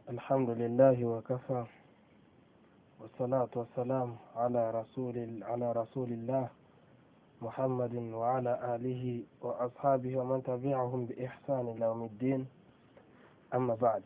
الحمد لله وكفى والصلاة والسلام على رسول على رسول الله محمد وعلى آله وأصحابه ومن تبعهم بإحسان إلى يوم الدين أما بعد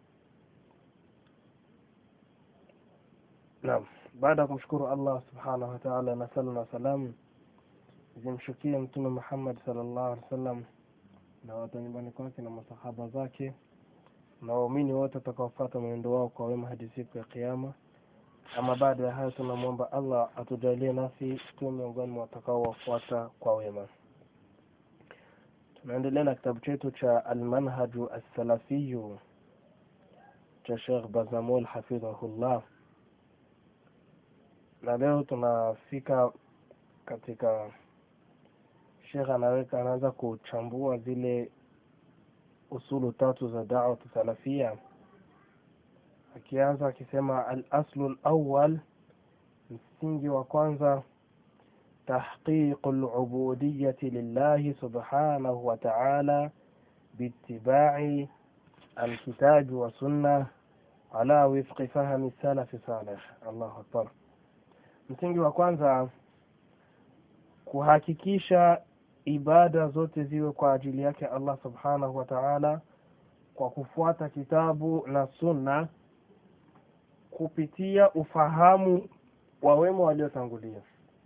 Naam, baada ya kumshukuru Allah subhanahu wa ta'ala na sala na salamu zimshukie Mtume Muhammad sallallahu alaihi wasallam na watu nyumbani kwake na masahaba zake na waumini wote watakaofuata mwenendo wao kwa wema hadi siku ya Kiyama. Ama baada ya hayo, tunamwomba Allah atujalie nasi tuwe miongoni mwa watakaowafuata kwa wema. Tunaendelea na kitabu chetu cha Almanhaju Assalafiyu cha Sheikh Bazamul hafidhahullah na leo tunafika katika Sheikh anaweka anaanza kuchambua zile usulu tatu za da'wa salafia, akianza akisema al-aslu al-awwal, msingi wa kwanza tahqiqu al-ubudiyyati lillahi subhanahu wa ta'ala biittiba'i al-kitabi wa sunnah ala wifqi fahmi salafi salih. Allahu akbar. Msingi wa kwanza kuhakikisha ibada zote ziwe kwa ajili yake Allah subhanahu wa ta'ala kwa kufuata kitabu na sunna kupitia ufahamu wa wema waliotangulia.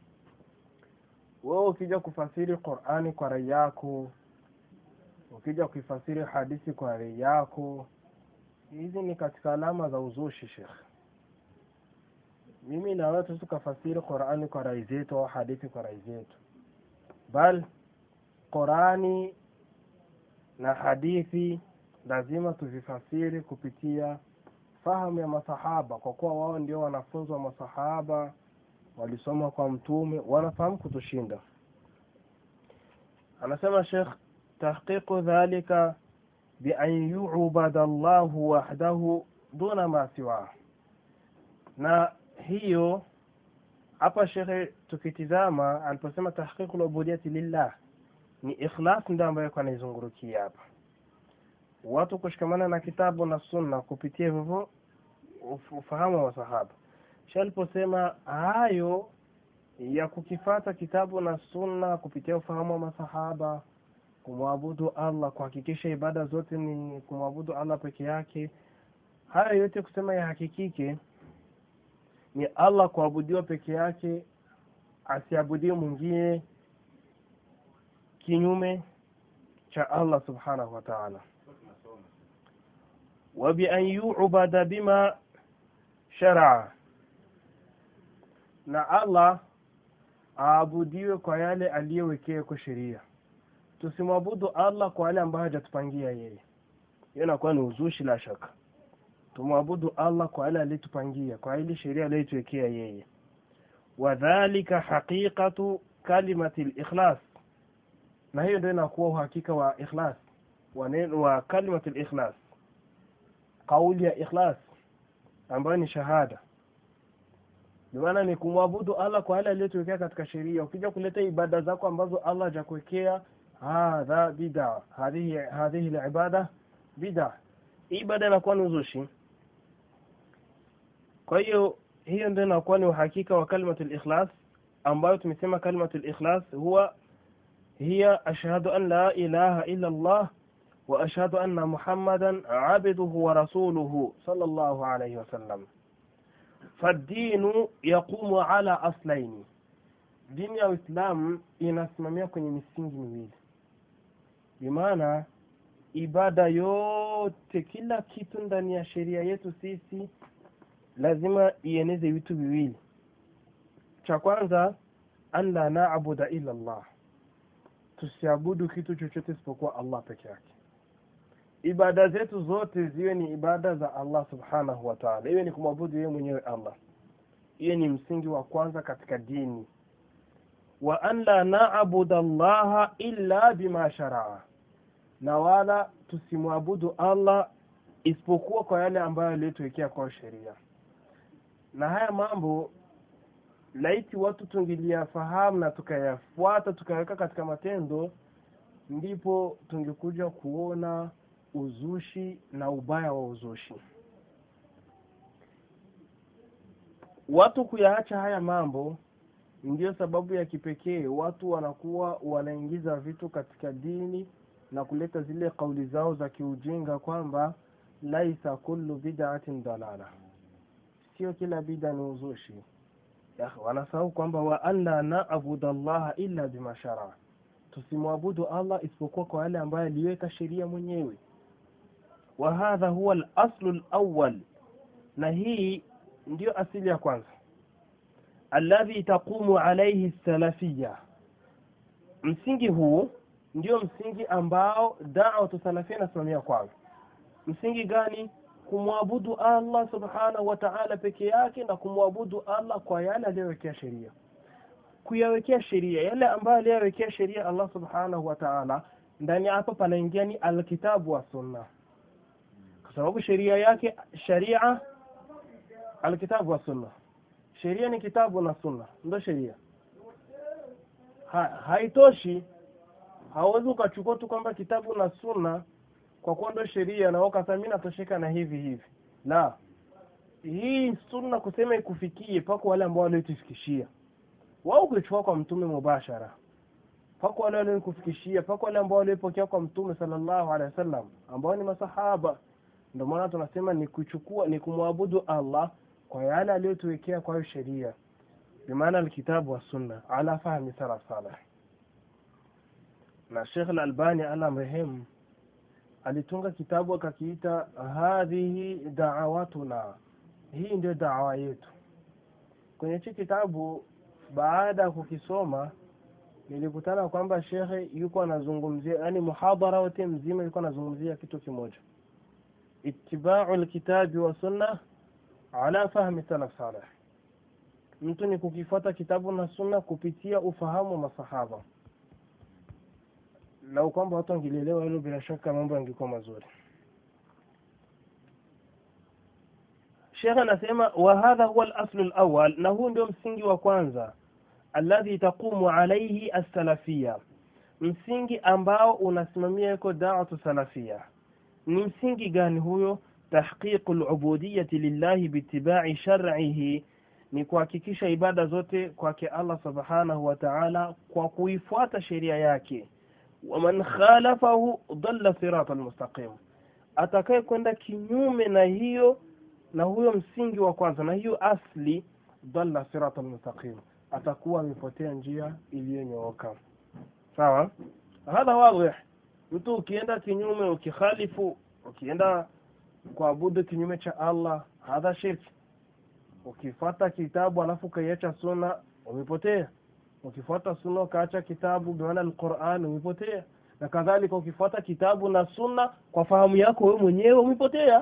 Wewe ukija kufasiri Qur'ani kwa rai yako, ukija kuifasiri hadithi kwa rai yako, hizi ni katika alama za uzushi, Sheikh mimi na wewe tukafasiri Qur'ani kwa rai zetu au hadithi kwa rai zetu, bal Qur'ani na hadithi lazima tuvifasiri kupitia fahamu ya masahaba, kwa kuwa wao ndio wanafunzi wa masahaba, walisoma kwa Mtume, wanafahamu kutushinda. Anasema Sheikh, tahqiqu dhalika bi an yu'bada Allahu wahdahu duna ma siwa na hiyo hapa shekhe tukitizama aliposema tahqiqul ubudiyati lillah ni ikhlas ndio ambayo kwa naizungurukia hapa watu kushikamana na kitabu na sunna kupitia hivyo ufahamu wa sahaba kisha aliposema hayo ya kukifata kitabu na sunna kupitia ufahamu wa masahaba kumwabudu Allah kuhakikisha ibada zote ni kumwabudu Allah peke yake haya yote kusema yahakikike ni Allah kuabudiwa peke yake, asiabudiwe mwingine kinyume cha Allah subhanahu wa ta'ala, wa bi an yu'bada bima shar'a, na Allah aabudiwe kwa yale aliyowekea kwa sheria. Tusimwabudu Allah kwa yale ambayo hajatupangia yeye, hiyo inakuwa ni uzushi la shaka tumwabudu Allah kwa yale alitupangia, kwa ile sheria aliyotuwekea yeye. Wadhalika haqiqatu kalimati al-ikhlas, na hiyo ndio inakuwa uhakika wa ikhlas wa neno wa kalimati al-ikhlas, kauli ya ikhlas ambayo ni shahada. Maana ni kumwabudu Allah kwa yale aliyotuwekea katika sheria. Ukija kuleta ibada zako ambazo Allah hajakuwekea, hadha bid'a, hadhihi hadhihi al-ibada bid'a, ibada inakuwa ni uzushi. Kwa hiyo hiyo ndio inakuwa ni uhakika wa kalimatul ikhlas ambayo tumesema kalimatul ikhlas huwa hiya ashhadu an la ilaha illa Allah wa ashhadu anna Muhammadan abduhu wa rasuluhu sallallahu alayhi wasallam. فالدين يقوم على أصلين dini ya Uislamu inasimamia kwenye misingi miwili, bimaana ibada yote, kila kitu ndani ya sheria yetu sisi lazima ieneze vitu viwili. Cha kwanza, an la naabuda illa Allah, tusiabudu kitu chochote isipokuwa Allah peke yake. Ibada zetu zote ziwe ni ibada za Allah subhanahu wa ta'ala, iwe ni kumwabudu yeye mwenyewe Allah. Hiyo ni msingi wa kwanza katika dini. Wa an la naabuda Allah illa bima sharaa, na wala tusimwabudu Allah isipokuwa kwa yale ambayo aliyotuwekea kwa sheria na haya mambo laiti watu tungiliyafahamu na tukayafuata tukaweka katika matendo, ndipo tungekuja kuona uzushi na ubaya wa uzushi. watu kuyaacha haya mambo ndiyo sababu ya kipekee watu wanakuwa wanaingiza vitu katika dini na kuleta zile kauli zao za kiujinga kwamba laisa kullu bid'atin dalala sio kila bid'a ni uzushi ya wanasahau kwamba wa alla na'budu allaha illa bima shara tusimwabudu allah isipokuwa kwa yale ambayo aliweka sheria mwenyewe wa hadha huwa al-aslu al-awwal na hii ndiyo asili ya kwanza alladhi taqumu alayhi salafiyya msingi huu ndio msingi ambao da'watu salafia inasimamia kwanza msingi gani kumwabudu Allah subhanahu wa ta'ala peke yake na kumwabudu Allah kwa yale aliyowekea sheria kuyawekea sheria yale ambayo aliyowekea sheria Allah subhanahu wa ta'ala ndani hapo panaingia ni alkitabu wa sunna kwa sababu sheria yake sharia alkitabu wa sunna sheria ni kitabu na sunna ndio sheria ha, haitoshi hauwezi ukachukua tu kwamba kitabu na sunna kwa kuwa ndio sheria na ukasema mimi natosheka na hivi hivi la hii sunna kusema ikufikie pako wale ambao waliotufikishia wao kuchukua kwa mtume mubashara pako wale waliokufikishia pako wale ambao waliopokea kwa mtume sallallahu alaihi wasallam ambao ni masahaba ndio maana tunasema ni kuchukua ni kumwabudu Allah kwa yale aliyotuwekea kwa sheria bimaana alkitabu wa sunna ala fahmi salaf salih na Sheikh Al-Albani ala mrehemu alitunga kitabu akakiita hadhihi da'awatuna hii ndio da'wa yetu kwenye hichi kitabu baada ya kukisoma nilikutana kwamba shekhe yuko anazungumzia yani muhadhara wote mzima yuko anazungumzia kitu kimoja ittiba'u alkitabi wa sunna ala fahmi salaf salih mtu ni kukifuata kitabu na sunna kupitia ufahamu wa masahaba lau kwamba watu wangelielewa hilo bila shaka mambo yangekuwa mazuri Sheikh anasema wa hadha huwa al-aslu al-awwal na huu ndio msingi wa kwanza alladhi taqumu alayhi as-salafiyya msingi ambao unasimamia yuko da'watu salafia ni msingi gani huyo tahqiqu al-ubudiyyati lillahi biittiba'i shar'ihi ni kuhakikisha ibada zote kwake Allah subhanahu wa ta'ala kwa kuifuata sheria yake waman khalafahu dhalla siratan mustaqim atakaye kwenda kinyume na hiyo na huyo msingi wa kwanza na hiyo asli dhalla siratan mustaqim atakuwa amepotea njia iliyonyooka sawa hadha wazi mtu ukienda kinyume ukikhalifu ukienda kuabudu kinyume cha Allah hadha shirki ukifata kitabu alafu kaiacha sunna umepotea ukifuata sunna ukaacha kitabu bimaana alquran umepotea na kadhalika ukifuata kitabu na sunna kwa fahamu yako wewe mwenyewe umepotea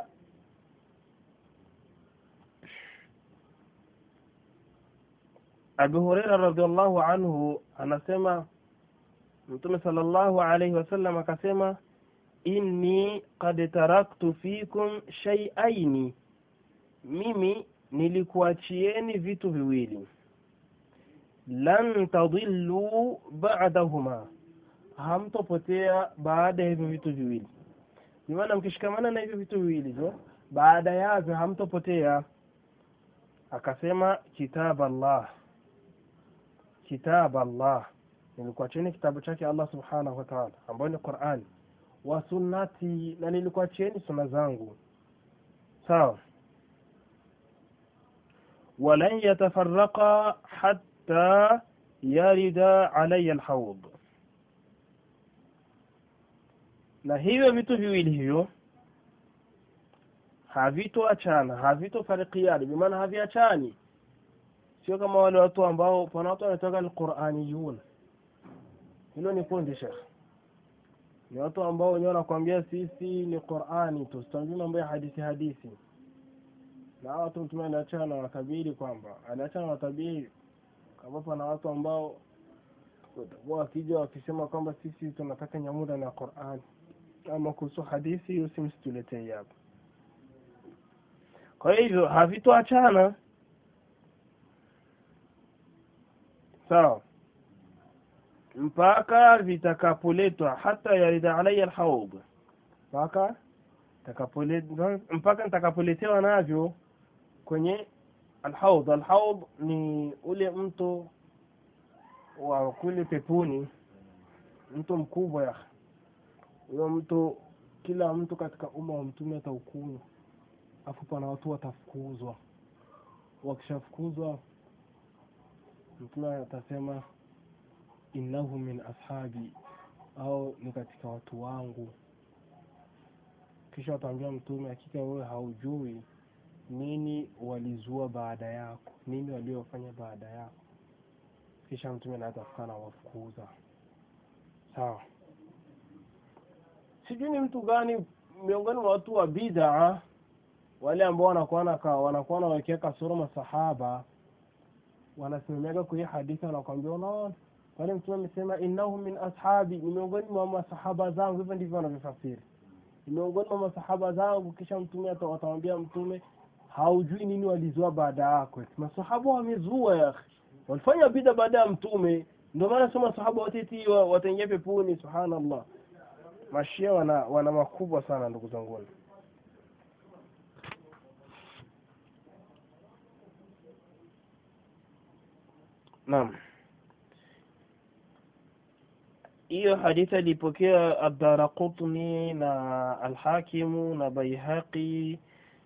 Abu Huraira radhiallahu anhu anasema Mtume sallallahu alayhi wasallam akasema inni qad taraktu fikum shay'aini mimi nilikuachieni vitu viwili lan tadillu ba'dahuma hamtopotea baada ya hivyo vitu viwili maana mkishikamana na hivyo vitu viwili jo baada yavyo hamtopotea akasema kitab Allah kitab Allah nilikuachieni kitabu chake Allah subhanahu wa ta'ala ambayo ni Qur'an wa sunnati na nilikuachieni sunna zangu sawa ولن يتفرقا حتى يرد علي الحوض na hivyo vitu viwili hivyo havitoachana havitofarikiani bimaana haviachani sio kama wale watu ambao pana watu wanatoka alquraniyun hilo ni kundi shekh ni watu ambao wenyewe wanakuambia sisi ni Qur'ani tu sitajui mambo ya hadithi hadithi na watu mtume anaachana na watabiri kwamba anaachana na watabiri kama pana watu ambao watakuwa wakija wakisema kwamba sisi tunataka nyamuda na Qur'an ama kuhusu hadithi hiyo si msituletee hapa kwa hivyo havitoachana sawa mpaka vitakapoletwa hata yarida alayya alhawd mpaka takapoletwa mpaka nitakapoletewa navyo kwenye alhaud alhaud ni ule mto wa kule peponi mto mkubwa ya huyo mto kila mtu katika umma wa mtume ataukunywa afu pana watu watafukuzwa wakishafukuzwa mtume atasema innahu min ashabi au ni katika watu wangu kisha wataambia mtume hakika wewe haujui nini walizua baada yako nini waliofanya baada yako kisha mtume naatafuka na wafukuza sawa sijui ni mtu gani miongoni mwa watu wa bid'a wale ambao wanakuwa naka wanakuwa wanawekea kasoro masahaba wanasimamiaga kwenye hadithi wanakwambia unaona wale mtume amesema innahu min ashabi ni miongoni mwa masahaba zangu hivyo ndivyo wanavyofasiri ni miongoni mwa masahaba zangu kisha mtume watamwambia mtume haujui nini walizua baada yako masahaba wamezua ya walifanya bid'a baada ya mtume ndio maana sema masahaba wote wataingia peponi subhanallah mashia wana wana makubwa sana ndugu zangu Naam. Hiyo hadithi alipokea Ad-Darqutni na Al-Hakim na Baihaqi.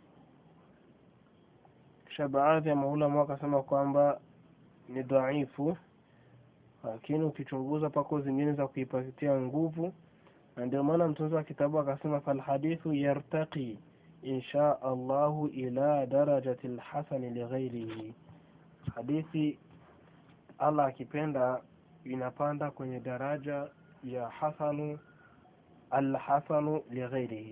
Kisha baadhi ya maulama wakasema kwamba ni dhaifu, lakini ukichunguza pako zingine za kuipatia nguvu, na ndio maana mtunzi wa kitabu akasema fal hadithu yartaqi insha Allahu ila darajati al-hasan li ghairihi, hadithi Allah akipenda inapanda kwenye daraja ya hasanu alhasanu lighairihi.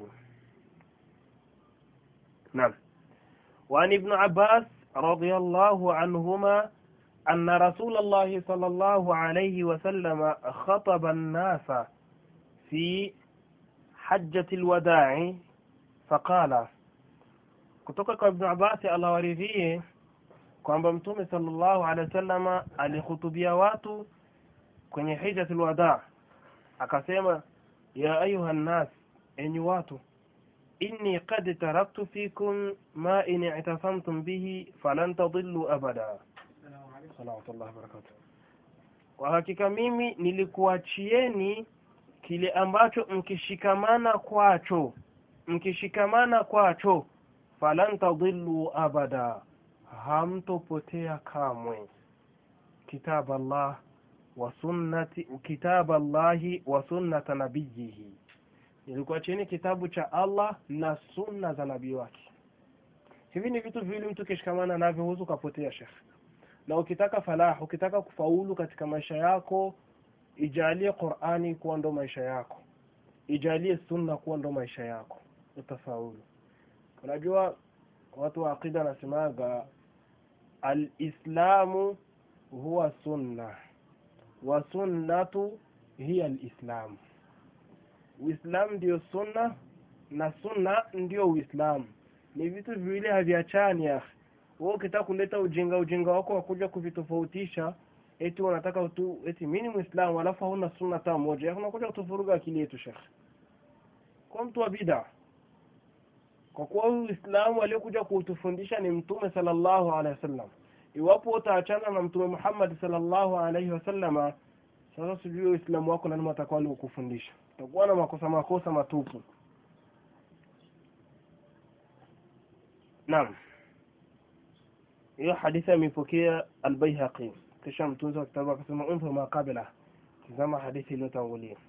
Naam. وعن ابن عباس رضي الله عنهما أن رسول الله صلى الله عليه وسلم خطب الناس في حجة الوداع فقال kutoka kwa Ibn Abbas Allah waridhie kwamba mtume sallallahu alaihi wasallam alihutubia watu kwenye hijjatul wada akasema ya ayuha nas enyi watu inni qad taraktu fikum ma in i'tasamtum bihi falan tadillu abada salawatullahi barakatuh kwa hakika mimi nilikuachieni kile ambacho mkishikamana kwacho mkishikamana kwacho falan tadillu abada hamtopotea kamwe kitab Allah wa sunnati kitab Allahi wa sunnata nabiyihi ilikuwa chini kitabu cha Allah na sunna za nabii wake hivi ni vitu viwili mtu kishikamana navyo huwezi ukapotea shekh na ukitaka falah ukitaka kufaulu katika maisha yako ijalie Qur'ani kuwa ndo maisha yako ijalie sunna kuwa ndo maisha yako utafaulu unajua watu wa aqida nasemaga alislamu huwa sunna wa sunnatu hiya alislam uislamu ndio sunna na sunna ndio uislamu ni vitu viwili haviachani ya wewe ukitaka kuleta ujinga ujinga wako wa kuja kuvitofautisha eti unataka tu eti mimi ni muislamu alafu hauna sunna hata moja unakuja kutufuruga akili yetu shekh kwa mtu wa bid'a kwa kuwa Uislamu aliyokuja kutufundisha ni Mtume sallallahu alaihi wasallam. Iwapo utaachana na Mtume Muhammad sallallahu alaihi wasallama, sasa sijui Uislamu wako nani atakao kukufundisha. Utakuwa na makosa makosa matupu. Naam. Hiyo hadithi imepokea Al-Baihaqi. Kisha mtunzi wa kitabu akasema unfa maqabila. Tazama hadithi iliyotangulia.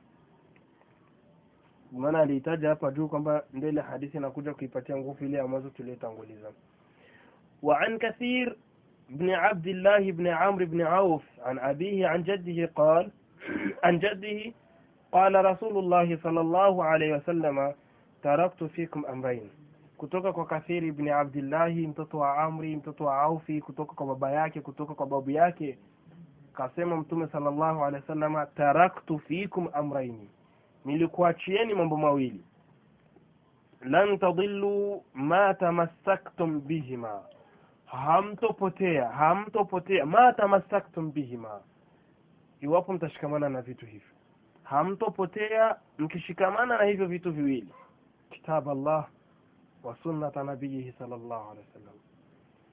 maana alihitaja hapa juu kwamba mbele hadithi inakuja kuipatia nguvu ile ambazo tuliyotanguliza وعن كثير بن عبد الله بن عمرو بن عوف عن أبيه عن جده قال عن جده قال رسول الله صلى الله عليه وسلم تركت فيكم أمرين kutoka kwa Kathiri ibn Abdillahi mtoto wa Amri mtoto wa Aufi kutoka kwa baba yake kutoka kwa babu yake kasema mtume sallallahu alaihi wasallam taraktu fikum amraini nilikuachieni mambo mawili lan tadillu ma tamassaktum bihima hamtopotea hamtopotea ma tamassaktum bihima iwapo mtashikamana na vitu hivyo hamtopotea mkishikamana na hivyo vitu viwili kitab Allah wa sunnata nabiyihi sallallahu alaihi wasallam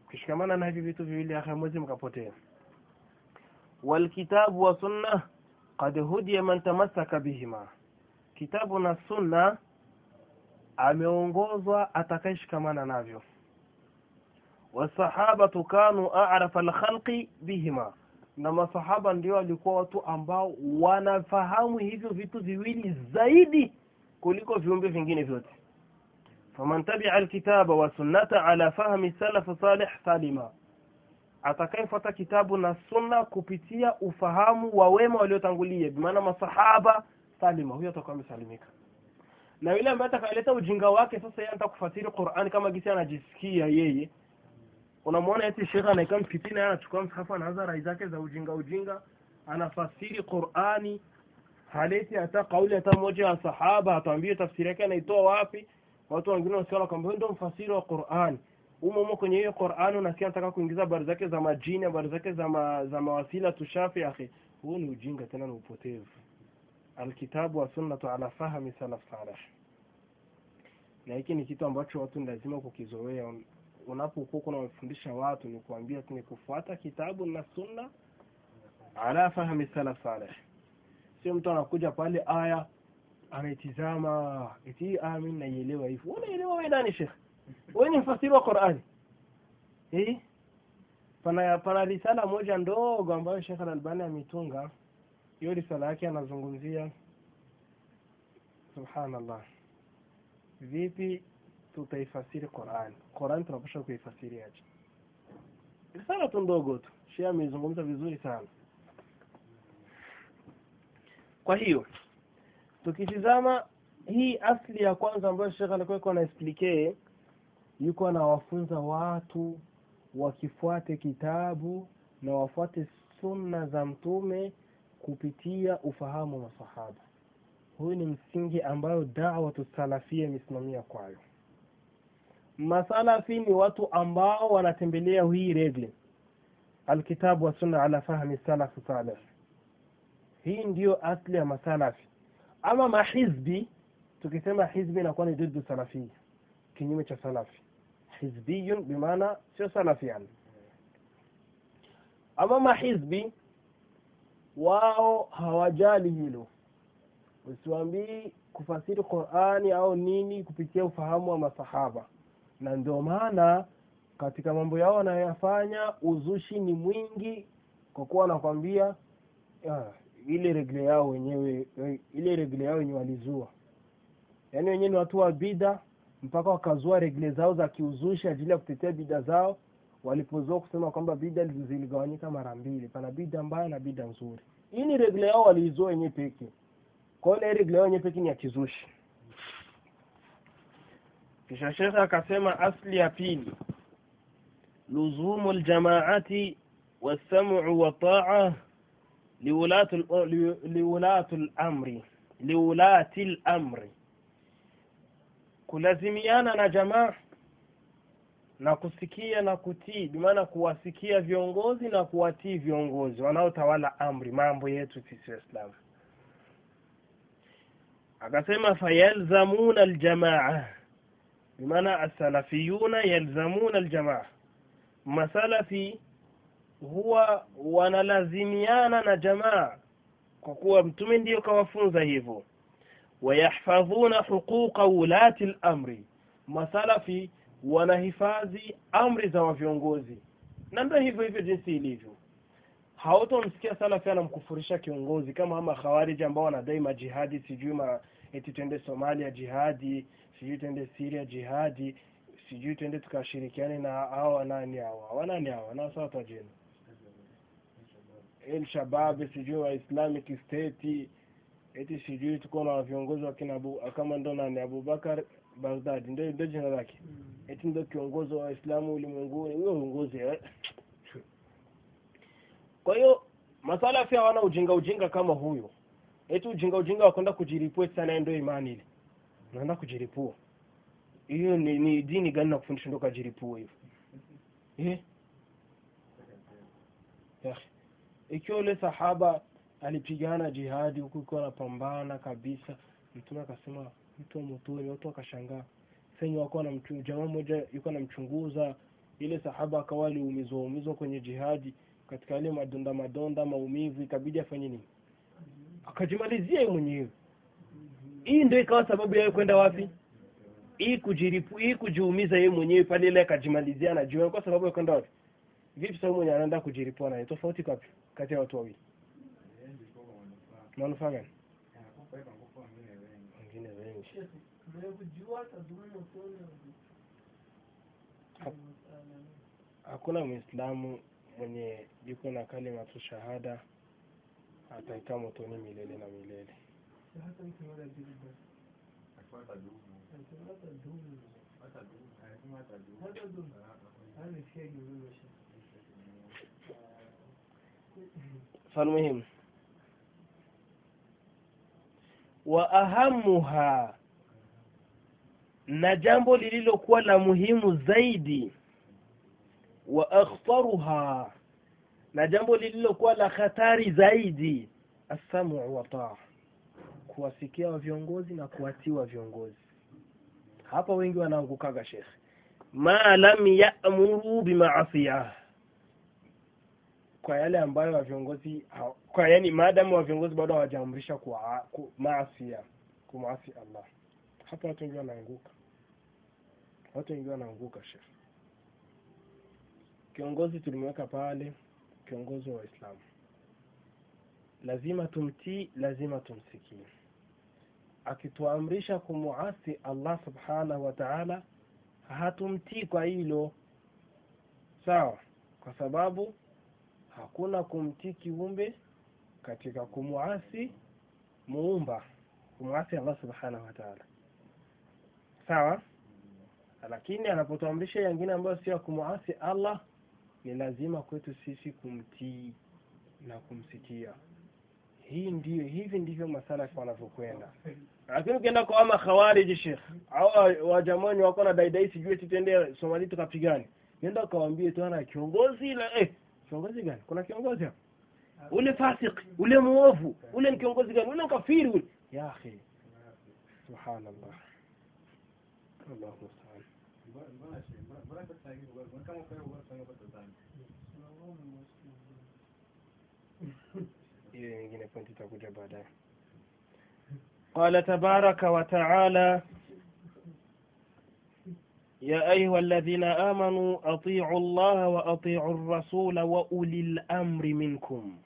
ukishikamana na hivi vitu viwili hamwezi mkapotea walkitabu wa sunna qad hudiya man tamassaka bihima kitabu na sunna ameongozwa atakayeshikamana navyo wasahabatu kanu a'rafa alkhalqi bihima na masahaba ndio walikuwa watu ambao wanafahamu hivyo vitu viwili zaidi kuliko viumbe vingine vyote faman tabi'a alkitaba wa sunnata ala fahmi salaf salih salima atakayefuata kitabu na sunna kupitia ufahamu wa wema waliotangulia bimaana masahaba salima huyo atakuwa amesalimika na yule ambaye atakayeleta ujinga wake sasa yeye anataka kufasiri Qur'an kama gisi anajisikia yeye unamwona eti shekha anaika msikitini anachukua msahafu anaanza rai zake za ujinga ujinga anafasiri Qur'ani haleti hata kauli hata moja ya sahaba atuambie tafsiri yake anaitoa wapi watu wengine wanasema kwamba ndio mfasiri wa Qur'ani umo umo kwenye hiyo Qur'ani unasikia anataka kuingiza habari zake za majini habari zake za ma, za mawasila tushafi akhi huo ni ujinga tena ni upotevu alkitabu wa sunnatu ala fahmi salaf salih na hiki ni kitu ambacho watu ni lazima kukizoea unapokuwa kuna wafundisha watu ni kuambia tu ni kufuata kitabu na sunna ala fahmi salaf salih sio mtu anakuja pale aya anaitizama eti aya mimi naielewa hivi unaelewa wewe nani shekhi wewe ni mfasiri wa Qur'ani eh pana pana risala moja ndogo ambayo Sheikh Al-Albani ametunga hiyo risala yake anazungumzia subhanallah vipi tutaifasiri Qur'an Qur'an tunapaswa kuifasiri aje risala tu ndogo tu Sheikh amezungumza vizuri sana kwa hiyo tukitizama hii asli ya kwanza ambayo Sheikh alikuwa na explain yuko anawafunza watu wakifuate kitabu na wafuate sunna za mtume kupitia ufahamu wa masahaba huyu ni msingi ambayo da'wa salafia imesimamia kwayo masalafi ni watu ambao wanatembelea hii regle alkitabu wa sunna ala fahmi salaf salih hii ndiyo asli ya masalafi ama mahizbi tukisema hizbi inakuwa ni ضد salafia kinyume cha salafi hizbiyun bimaana sio salafi yani ama mahizbi wao hawajali hilo usiwaambii kufasiri Qur'ani au nini kupitia ufahamu wa masahaba na ndio maana katika mambo yao wanayoyafanya uzushi ni mwingi kwa kuwa wanakwambia ile regle yao wenyewe ile regle yao wenyewe walizua yaani wenyewe ni watu wa bida mpaka wakazua regle zao za kiuzushi ajili ya kutetea bida zao walipozoa kusema kwamba bida ziligawanyika mara mbili pana bida mbaya na bida nzuri hii ni regle yao waliizua wenyewe peke kwa hiyo regle yao wenyewe peke ni ya kizushi kisha shekha akasema asli ya pili luzumu aljamaati wasam'u wa ta'a liwulati liwulati al-amri liwulati al-amri kulazimiana na jamaa na kusikia na kutii bimaana kuwasikia viongozi na kuwatii viongozi wanaotawala amri mambo yetu sisi waislamu akasema fayalzamuna aljamaa bimaana as-salafiyuna yalzamuna aljamaa masalafi huwa wanalazimiana na jamaa kwa kuwa mtume ndiyo kawafunza hivyo wayahfadhuna huquqa ulati al-amri masalafi wanahifadhi amri za viongozi na ndio hivyo hivyo jinsi ilivyo hautomsikia salafi anamkufurisha kiongozi kama ama khawarij ambao wanadai majihadi sijui ma eti twende Somalia jihadi sijui twende Syria jihadi sijui twende tukashirikiane na hao nani hao wanani hao na sawa tajeni El Shabab sijui wa Islamic State eti sijui tuko na viongozi wa kina Abu kama ndo nani Abubakar Baghdad ndio ndio jina lake eti ndio kiongozi wa Waislamu ulimwenguni huyo uongozi eh? kwa hiyo masala pia hawana ujinga ujinga kama huyo eti ujinga ujinga wa kwenda kujiripua sana ndio imani ile unaenda kujiripua hiyo ni, ni dini gani na kufundisha ndio kujiripua hivyo eh ikiwa yule sahaba alipigana jihadi huku ikiwa anapambana kabisa mtume akasema mtu wa motoni watu wakashangaa sasa wako na mtu jamaa mmoja yuko anamchunguza ile sahaba akawa aliumizwa umizwa kwenye jihadi katika yale madonda madonda maumivu ikabidi afanye nini akajimalizia yeye mwenyewe hii ndio ikawa sababu yeye kwenda wapi hii kujiripu hii kujiumiza yeye mwenyewe pale ile akajimalizia na jiwe kwa sababu ya kwenda wapi vipi sababu mwenye anaenda kujiripua naye tofauti kapi kati ya watu wawili manufaa gani wengine wengi hakuna muislamu mwenye yuko na kalima tu shahada ataikaa motoni milele na milele falmuhimu wa ahamuha na jambo lililokuwa la muhimu zaidi wa akhtaruha na jambo lililokuwa la hatari zaidi asamu wa taa kuwasikia wa viongozi na kuwatiwa viongozi hapa wengi wanaangukaga shekhe ma lam ya'muru bimaasiyah kwa yale ambayo wa viongozi kwa yani maadamu wa viongozi bado hawajaamrisha kwa maasi kumaasi Allah hapa watu wengi wanaanguka watu wengi wanaanguka shekhe kiongozi tulimweka pale kiongozi wa Uislamu lazima tumtii lazima tumsikie akituamrisha kumuasi Allah subhanahu wa ta'ala hatumtii kwa hilo sawa kwa sababu hakuna kumtii kiumbe katika kumuasi muumba kumuasi Allah subhanahu wa ta'ala sawa lakini anapotuamrisha yengine ambayo sio kumuasi Allah ni lazima kwetu sisi kumtii na kumsikia hii ndio hivi ndivyo masalafi wanavyokwenda lakini ukienda kwa ama khawarij sheikh au wajamani wako na daidai sijui tutende Somali tukapigane nenda kawaambie tu ana kiongozi la eh kiongozi gani kuna kiongozi hapa ule fasik ule muovu ule ni kiongozi gani ule kafiri ule ya akhi subhanallah Allahu musta'an hiyo nyingine pointi itakuja baadaye قال تبارك وتعالى يا أيها الذين آمنوا أطيعوا الله وأطيعوا الرسول وأولي الأمر منكم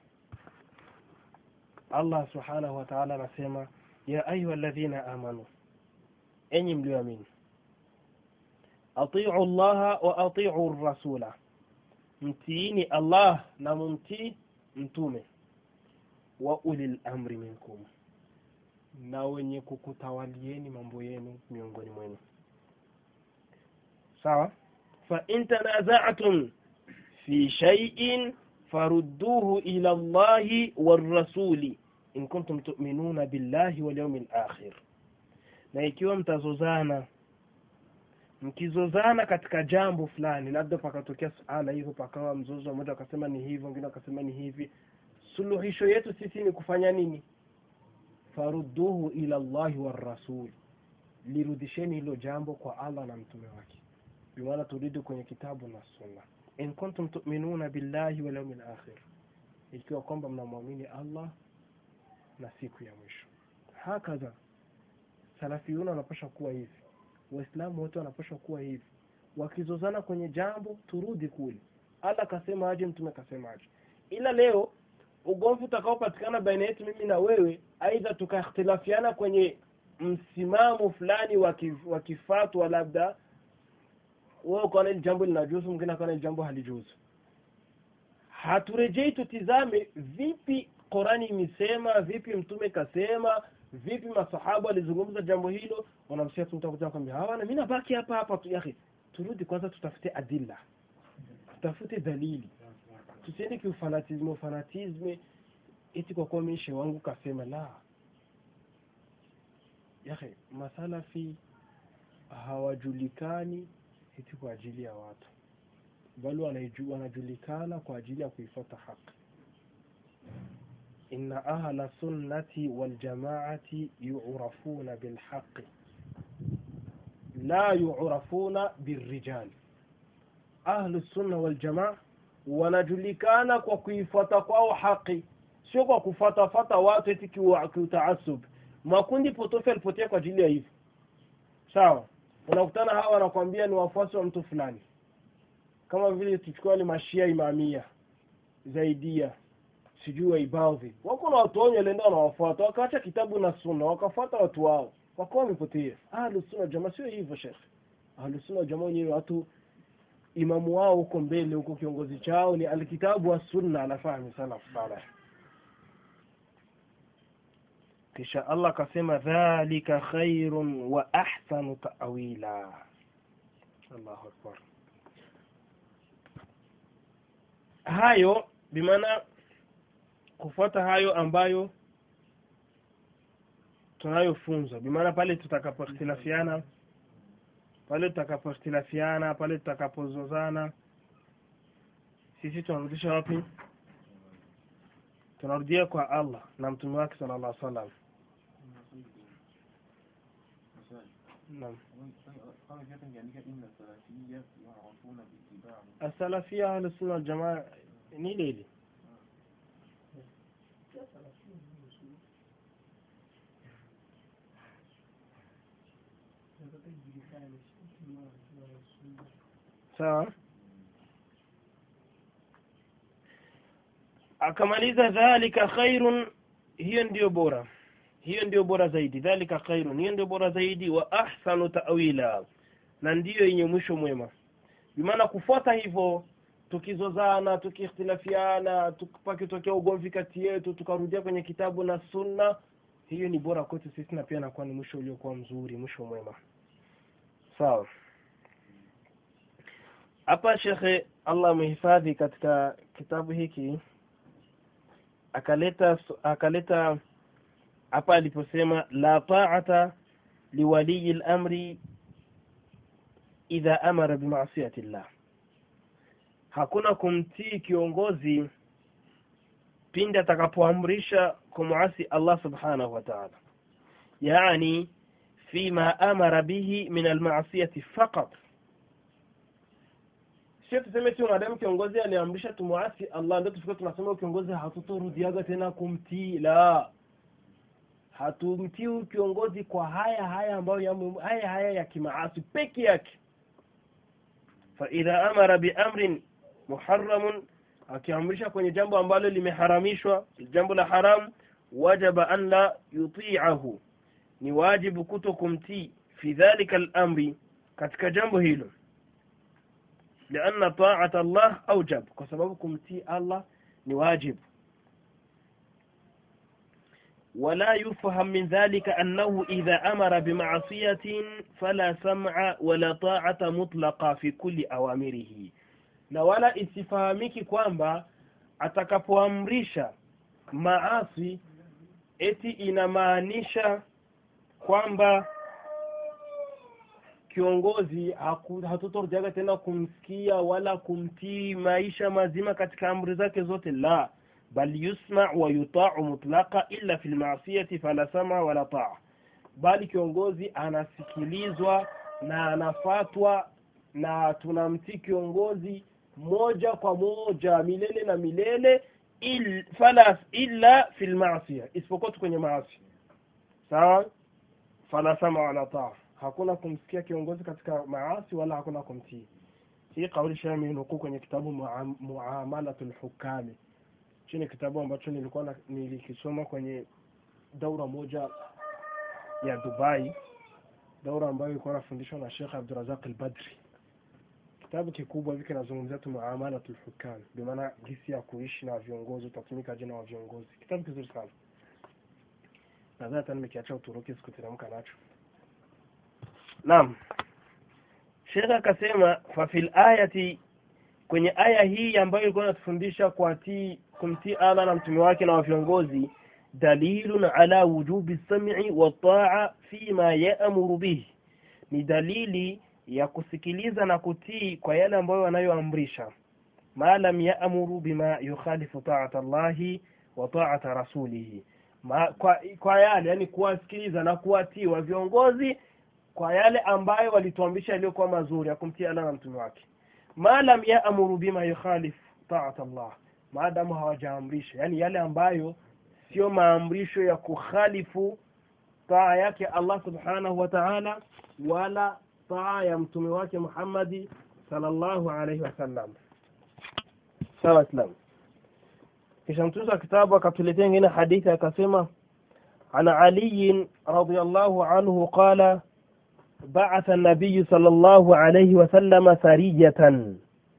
الله سبحانه وتعالى نسمى يا أيها الذين آمنوا أني مليومين أطيعوا الله وأطيعوا الرسول متيني الله نممتي متومه وأولي الأمر منكم na wenye kukutawalieni mambo yenu miongoni mwenu sawa fa in tanaza'tum fi shay'in farudduhu ila Allahi war rasuli in kuntum tu'minuna billahi wal yawmil akhir na ikiwa mtazozana mkizozana katika jambo fulani labda pakatokea suala hivyo pakawa mzozo mmoja akasema ni hivi mwingine akasema ni hivi suluhisho yetu sisi ni kufanya nini farudduhu ila Allahi war rasul lirudisheni hilo jambo kwa Allah na mtume wake bimaana turudi kwenye kitabu na sunna in kuntum tu'minuna billahi wal yawmil akhir ikiwa kwamba mnamwamini Allah na siku ya mwisho hakaza salafiyuna wanapasha kuwa hivi waislamu wote wanapasha kuwa hivi wakizozana kwenye jambo turudi kule Allah kasema aje mtume kasema aje ila leo ugomvi utakaopatikana baina yetu mimi na wewe aidha tukakhtilafiana kwenye msimamo fulani wa kifatwa labda wewe ukaona ile jambo linajuzu mwingine akaona ile jambo halijuzu haturejei tutizame vipi Qurani imesema vipi mtume kasema vipi masahaba walizungumza jambo hilo wanamsia tumtakuja kwambia hawana mimi nabaki hapa hapa tu yake turudi kwanza tutafute adilla tutafute dalili tusiende kiufanatisme ufanatisme eti kwa kuwa mishe wangu kasema la yake masalafi hawajulikani eti kwa ajili ya watu bali wanajulikana kwa ajili ya kuifuata haki inna ahla sunnati wal jamaati yu'rafuna bil haqqi la yu'rafuna birrijal ahlu sunna wal jamaa wanajulikana kwa kuifuata kwao haki sio kwa kufatafata watu eti kiutaasub makundi potofu yalipotea kwa ajili ya hivyo sawa unakutana hawa wanakwambia ni wafuasi wa mtu fulani kama vile tuchukua ni mashia imamia zaidia sijui waibadhi wako na watu wenye walienda wanawafuata wakaacha kitabu na sunna wakafuata watu wao wakawa wamepotea ahlu sunna jamaa sio hivyo shekhe ahlu sunna jamaa wenyewe watu imamu wao huko mbele huko kiongozi chao ni alkitabu wa sunna anafahamu salaf salih kisha Allah akasema dhalika khairun wa ahsanu ta'wila Allahu akbar hayo bimaana kufuata hayo ambayo tunayofunzwa bimaana pale tutakapoikhtilafiana pale tutakapoikhtilafiana pale tutakapozozana sisi tunarudisha wapi tunarudia kwa Allah na mtume wake sallallahu alaihi wasallam naam asalafia ahlu sunna wal jamaa ni lili sawa akamaliza dhalika khairun hiyo ndiyo bora hiyo ndiyo bora zaidi dhalika khairun hiyo ndiyo bora zaidi wa ahsanu ta'wila na ndiyo yenye mwisho mwema bimaana kufuata hivyo tukizozana tukiikhtilafiana tukipakitokea ugomvi kati yetu tukarudia kwenye kitabu na sunna hiyo ni bora kwetu sisi na pia nakuwa ni mwisho uliokuwa mzuri mwisho mwema sawa hapa shekhe Allah amehifadhi katika kitabu hiki akaleta akaleta hapa aliposema la ta'ata liwali al-amri idha amara bima'siyati Allah hakuna kumtii kiongozi pindi atakapoamrisha kumuasi Allah subhanahu wa ta'ala yani fima amara bihi min al-ma'siyati faqat sio tuseme tu madam kiongozi aliamrisha tumuasi Allah ndio tufike tunasema kiongozi hatutorudiaga tena kumtii la hatumtii kiongozi kwa haya haya ambayo ya haya haya ya kimaasi peke yake fa idha amara bi amrin muharram akiamrisha kwenye jambo ambalo limeharamishwa jambo la haram wajaba an la yuti'ahu ni wajibu kuto kumtii fi dhalika al-amri katika jambo hilo لأن طاعة الله أوجب كسبب كمتي الله نواجب ولا يفهم من ذلك أنه إذا أمر بمعصية فلا سمع ولا طاعة مطلقة في كل أوامره na wala isifahamiki kwamba atakapoamrisha maasi eti inamaanisha kwamba kiongozi hatutorudiaga tena kumsikia wala kumtii maisha mazima katika amri zake zote la bal yusma wa yuta'u mutlaqa illa fil ma'siyati fala sama wala ta'a bali kiongozi anasikilizwa na anafatwa na tunamtii kiongozi moja kwa moja milele na milele il, fala illa fil ma'siya isipokuwa kwenye maasi sawa fala sama wala ta'a hakuna kumsikia kiongozi katika maasi wala hakuna kumtii hii kauli shami nukuu kwenye kitabu muamalatul hukami chini kitabu ambacho nilikuwa na, nilikisoma kwenye daura moja ya Dubai daura ambayo ilikuwa nafundishwa na Sheikh Abdurrazak al-Badri kitabu kikubwa hiki kinazungumzia tu muamalatul hukam bi maana jinsi ya kuishi na viongozi utatumika jina wa viongozi kitabu kizuri sana nadhani hata nimekiacha Uturuki sikuteremka nacho Naam. Sheikh akasema fa fil ayati kwenye aya hii ambayo ilikuwa inatufundisha kuatii kumtii Allah na mtume wake na viongozi dalilun ala wujubi sam'i wa ta'a fima ya'muru bihi ni dalili ya kusikiliza na kutii kwa yale ambayo wanayoamrisha ma lam ya'muru bima yukhalifu ta'ata Allahi wa ta'ata rasulihi ma, kwa, kwa yale yani kuwasikiliza na kuwatii wa viongozi kwa yale ambayo walituambisha iliyokuwa mazuri ya kumtii Allah na mtume wake ma lam ya'muru bima yukhalif ta'at Allah maadamu hawajaamrisha yani yale ambayo sio maamrisho ya kukhalifu taa yake Allah subhanahu wa ta'ala wala taa ya mtume wake Muhammadi sallallahu alayhi wasallam sawa islam kisha mtunza kitabu akatuletea ingine hadithi akasema ana Ali radhiyallahu anhu qala بعث النبي صلى الله عليه وسلم سرية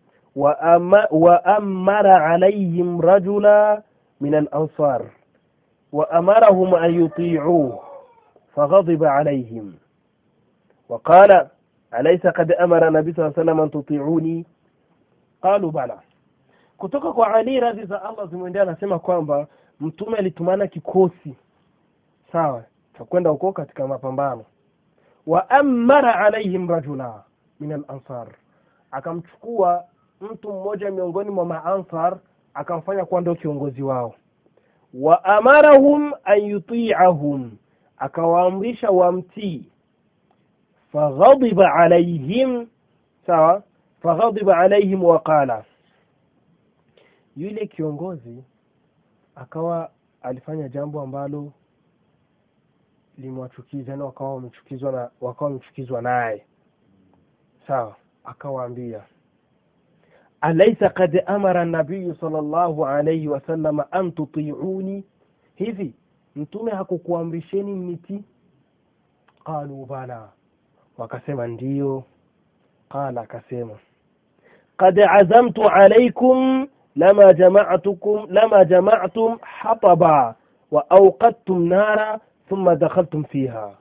وأمر عليهم رجلا من الأنصار وأمرهم أن يطيعوه فغضب عليهم وقال أليس قد أمر النبي صلى الله عليه وسلم أن تطيعوني قالوا بلى kutoka kwa Ali radhi za Allah zimwendea anasema kwamba mtume alitumana kikosi sawa cha kwenda huko katika mapambano wa amara alaihim rajula min al-ansar akamchukua mtu mmoja miongoni mwa maansar akamfanya kuwa ndio kiongozi wao wa amarahum an yuti'ahum akawaamrisha wamtii faghadiba alaihim sawa faghadiba alaihim wa qala yule kiongozi akawa alifanya jambo ambalo limwachukiza na wakawa wamechukizwa na wakawa wamechukizwa naye sawa akawaambia alaysa qad amara an-nabiy sallallahu alayhi wasallam an tuti'uni hivi mtume hakukuamrisheni miti qalu bala wakasema ndiyo qala akasema qad azamtu alaykum lama jama'tukum lama jama'tum hataba wa awqadtum nara thumma dakhaltum fiha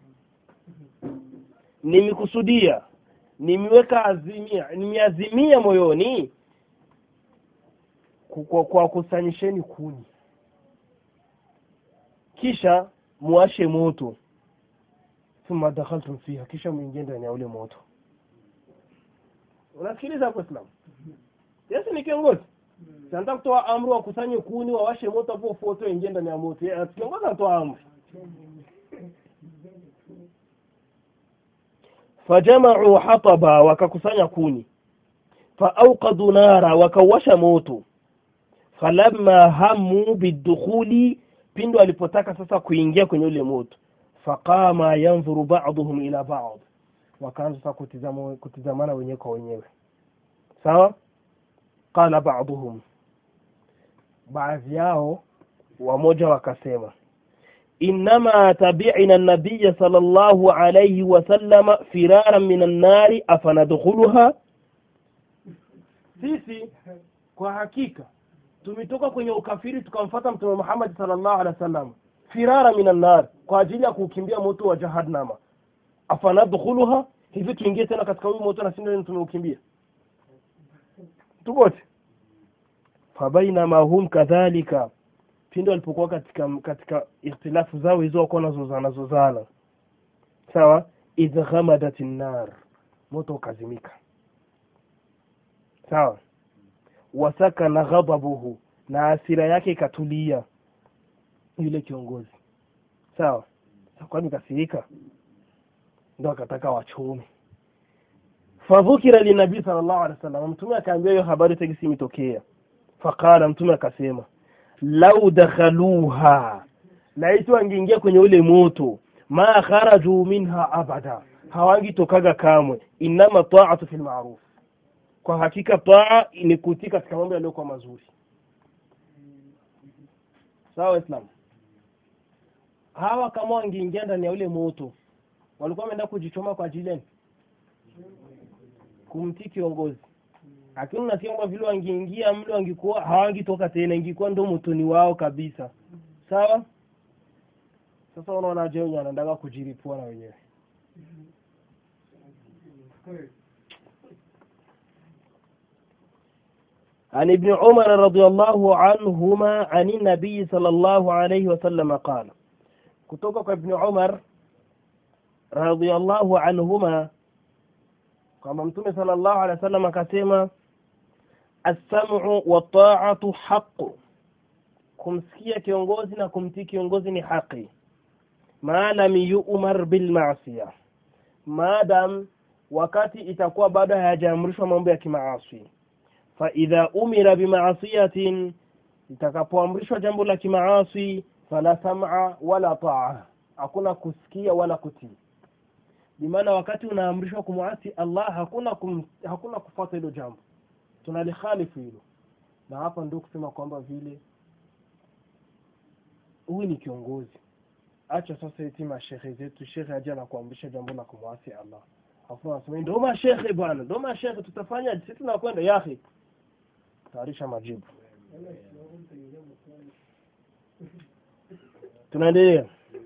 nimekusudia nimeweka azimia nimeazimia moyoni kwa, kwa kusanyisheni kuni kisha muashe moto thumma dakhaltum fiha kisha muingie ndani ya ule moto unasikiliza hapo Islam Yesu ni kiongozi Sasa kutoa amri wakusanye kuni wawashe moto hapo foto ingie ndani ya moto kiongozi anatoa amri fajama'u hataba wakakusanya kuni faawqadu nara wakawasha moto falamma hamu bidukhuli pindo alipotaka sasa kuingia kwenye ule moto faqama yanzuru ba'dhum ila ba'd wakaanza sasa kutizama kutizamana wenyewe kwa wenyewe sawa qala ba'dhum baadhi yao wamoja wakasema إنما تبعنا النبي صلى الله عليه وسلم فرارا من النار أفندخلها sisi kwa hakika tumetoka kwenye ukafiri tukamfuata mtume Muhammad sallallahu alaihi wasallam firara minan nar kwa ajili ya kukimbia moto wa jahannama afanadkhuluha hivi tuingie tena katika huyu moto na sisi tumeukimbia tubote fabainama hum kadhalika pindi walipokuwa katika katika ikhtilafu zao hizo wako nazozana zozana sawa idh ghamadat nar moto ukazimika sawa wasakana ghadabuhu na asira yake ikatulia yule kiongozi sawa kwani kasirika ndo akataka wachome fadhukira linabii sallallahu alaihi wasallam mtume akaambia hiyo habari tegisi imetokea faqala mtume akasema lau dakhaluha laiti wangeingia kwenye ule moto ma kharaju minha abada hawangitokaga kamwe inama ta'atu fil ma'ruf kwa hakika taa ni kutii katika mambo yaliyokuwa mazuri sawa islam hawa kama wangeingia ndani ya ule moto walikuwa wameenda kujichoma kwa ajili gani kumtii kiongozi lakini unasikia kwamba vile wangeingia mle wangekuwa hawangitoka tena ingekuwa ndo motoni wao kabisa sawa sasa unaona je wenye anataka kujiripua na wenyewe عن ابن عمر رضي الله عنهما عن النبي صلى الله عليه وسلم قال كتوك ابن عمر رضي الله عنهما كما متوم صلى الله عليه وسلم كسيما السمع والطاعة حق kumsikia kiongozi na kumtii kiongozi ni haki ma lam yu'mar bil ma'siyah maadam wakati itakuwa bado hayajaamrishwa mambo ya kimaasi fa idha umira bimaasiyatin itakapoamrishwa jambo la kimaasi fala sam'a wala ta'a hakuna kusikia wala kutii bimaana wakati unaamrishwa kumwasi Allah hakuna kum, hakuna kufuata hilo jambo tunalikhalifu hilo na hapa ndio kusema kwamba vile huyu ni kiongozi acha sasa eti mashehe zetu shekhe aje na kuamrisha jambo la kumwasi Allah afu anasema ndio mashehe bwana ndio mashehe tutafanya sisi tunakwenda yahi tayarisha majibu tunaendelea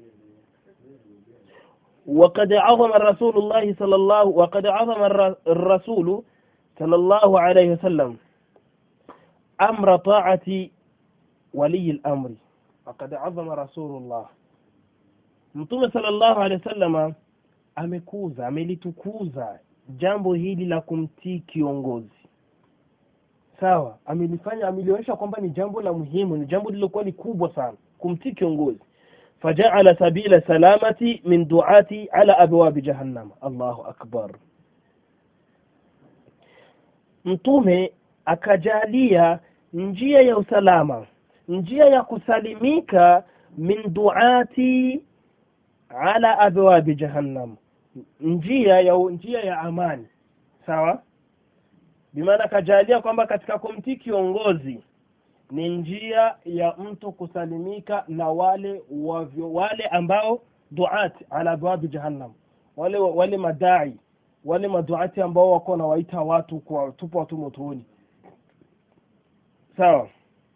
وقد عظم الرسول الله صلى الله وقد عظم الرسول صلى الله عليه وسلم أمر طاعة ولي الأمر وقد عظم رسول الله Mtume sallallahu alaihi wasallam amekuza amelitukuza jambo hili la kumtii kiongozi sawa amelifanya amelionyesha kwamba ni jambo la muhimu ni jambo lilokuwa ni kubwa sana kumtii kiongozi فجعل سبيل السلامة من دعاة على أبواب جهنم الله أكبر mtume akajalia njia ya usalama njia ya kusalimika min duati ala abwabi jahannam njia ya njia ya amani sawa bimaana akajalia kwamba katika kumtii kiongozi ni njia ya mtu kusalimika na wale wavyo, wale ambao duat ala abwabi jahannam wale wale madai wale maduati ambao wako na waita watu kwa tupo watu motoni sawa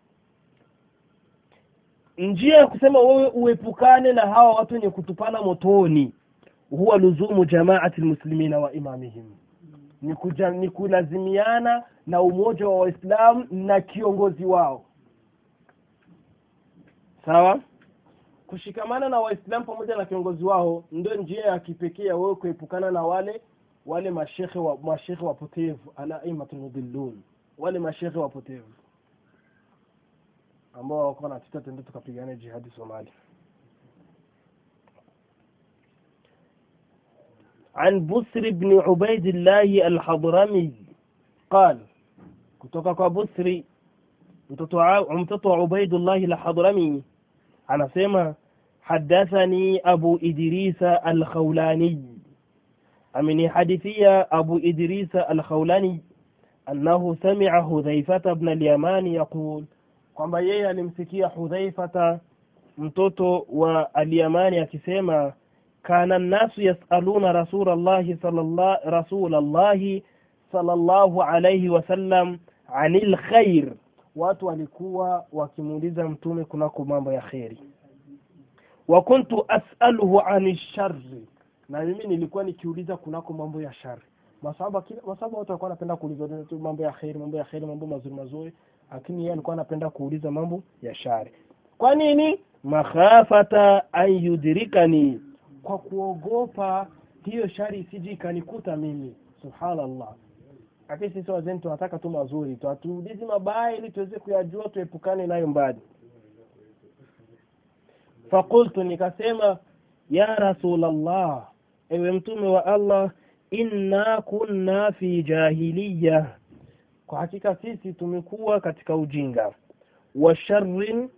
njia ya kusema wewe uepukane na hawa watu wenye kutupana motoni huwa luzumu jamaati almuslimina wa imamihim ni, kuja, ni kulazimiana na umoja wa waislamu na kiongozi wao sawa kushikamana na waislamu pamoja na kiongozi wao ndio njia ya kipekee ya wewe kuepukana na wale wale mashekhe wa mashekhe wapotevu alaimatul mudillun wale mashekhe wapotevu ambao wako na tuta tende tukapigana jihadi Somalia عن بسر بن عبيد الله الحضرمي قال kutoka kwa Busri mtoto wa Ubaidullah al-Hadrami anasema hadathani Abu Idrisa al-Khawlani amenihadithia Abu Idrisa al-Khawlani annahu sami'a Hudhaifata ibn al-Yaman yaqul kwamba yeye alimsikia Hudhaifata mtoto wa al-Yamani akisema kana an-nasu yas'aluna Rasulullah sallallahu Rasulullah sallallahu alayhi wasallam anil khair watu walikuwa wakimuuliza mtume kunako mambo ya kheri wa kuntu as'aluhu ani sharri na mimi nilikuwa nikiuliza kunako mambo ya shari masaba kila masaba watu walikuwa wanapenda kuuliza tu mambo ya kheri mambo ya kheri mambo mazuri mazuri lakini yeye alikuwa anapenda kuuliza mambo ya shari kwa nini makhafata an yudrikani kwa kuogopa hiyo shari isije ikanikuta mimi subhanallah lakini sisi wazee tunataka tu mazuri tu hatuulizi mabaya ili tuweze kuyajua tuepukane nayo mbali fakultu nikasema ya rasulallah ewe mtume wa allah inna kunna fi jahiliya kwa hakika sisi tumekuwa katika ujinga wa sharrin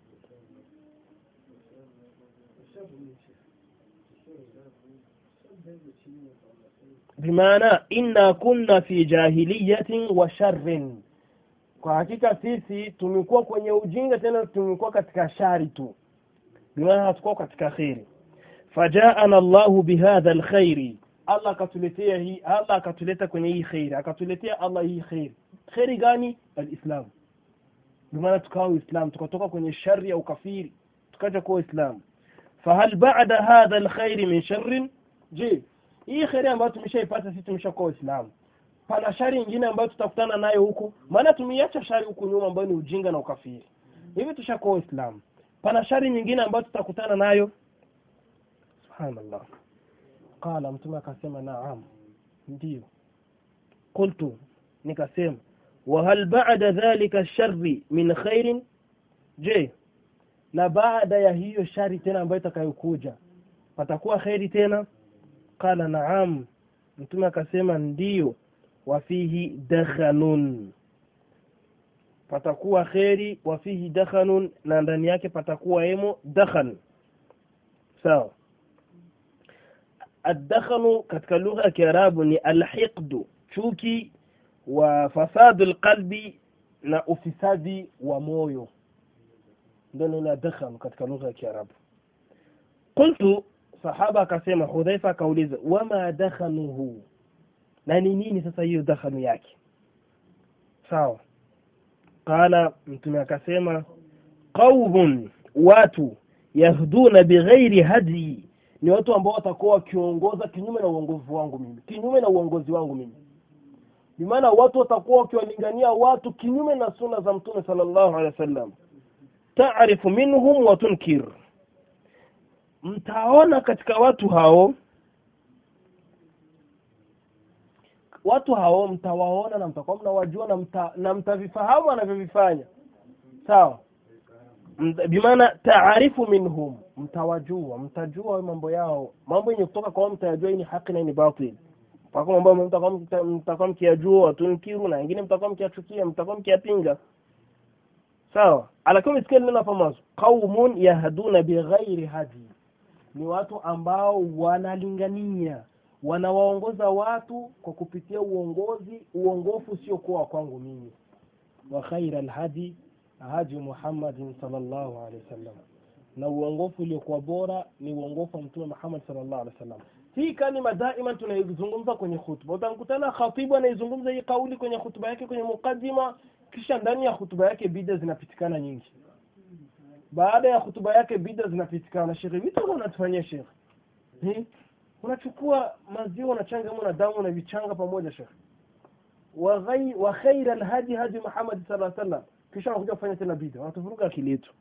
bimaana inna kunna fi jahiliyatin wa sharrin kwa hakika sisi tumekuwa kwenye ujinga tena tumekuwa katika shari tu bimaana hatukuwa katika kheri fajaana Allahu bihadha alkhairi Allah akatuletea hii Allah akatuleta kwenye hii khairi akatuletea Allah hii khairi khairi gani alislam bimaana tukawa uislam tukatoka kwenye shari ya ukafiri tukaja kuwa uislam fahal ba'da hadha alkhairi min sharrin je hii khairi ambayo tumeshaipata sisi tumeshakuwa waislamu pana shari nyingine ambayo tutakutana nayo huku maana tumeiacha shari huku nyuma ambayo ni ujinga na ukafiri hivi tushakuwa waislamu pana shari nyingine ambayo tutakutana nayo subhanallah qala mtume akasema naam ndio qultu nikasema wa hal ba'da dhalika sharri min khairin je na baada ya hiyo shari tena ambayo itakayokuja patakuwa khairi tena qala naam mtume akasema ndiyo wafihi dakhanun patakuwa kheri wafihi dakhanun na ndani yake patakuwa emo dakhan sawa الدخن katika lugha ya Kiarabu ni alhiqdu chuki wa fasadu alqalbi na ufisadi wa moyo ndio neno dakhan katika lugha ya Kiarabu qultu sahaba akasema Hudhaifa akauliza wama dakhanuhu na ni nini sasa hiyo dakhanu yake sawa qala mtume akasema qaumun watu yahduna bighairi hadi ni watu ambao watakuwa wakiongoza kinyume na uongozi wangu mimi kinyume na uongozi wangu mimi bimaana watu watakuwa wakiwalingania watu kinyume na sunna za mtume sallallahu alaihi wasallam taarifu minhum wa tunkir mtaona katika watu hao watu hao mtawaona na mtakuwa mnawajua na mta, na mtavifahamu wanavyovifanya sawa bimaana taarifu minhum mtawajua mtajua mambo yao mambo yenye kutoka kwa mtayajua ni haki na ni batil mpaka mambo mtakuwa mtakuwa mkiyajua watunkiru na wengine mtakuwa mkiyachukia mtakuwa mkiyapinga sawa alakiwa msikia neno hapa mwanzo qaumun yahduna bighairi hadi ni watu ambao wanalingania wanawaongoza watu kwa kupitia uongozi uongofu sio kuwa kwangu mimi wa khaira alhadi hadi Muhammadin sallallahu alaihi wasallam na uongofu uliokuwa bora ni uongofu wa mtume Muhammad sallallahu alaihi wasallam hii kalima daima tunaizungumza kwenye hutuba utakutana khatibu anaizungumza hii kauli kwenye hutuba yake kwenye mukaddima kisha ndani ya hutuba yake bida zinapitikana nyingi baada ya hutuba yake bida zinapitikana shekhe vitu unatufanyia shekhe unachukua maziwa unachanga na damu na vichanga pamoja shekhe wa ghai wa khaira alhadi hadi Muhammad sallallahu alaihi wasallam kisha wanakuja kufanya tena bid'a wanatuvuruga akili yetu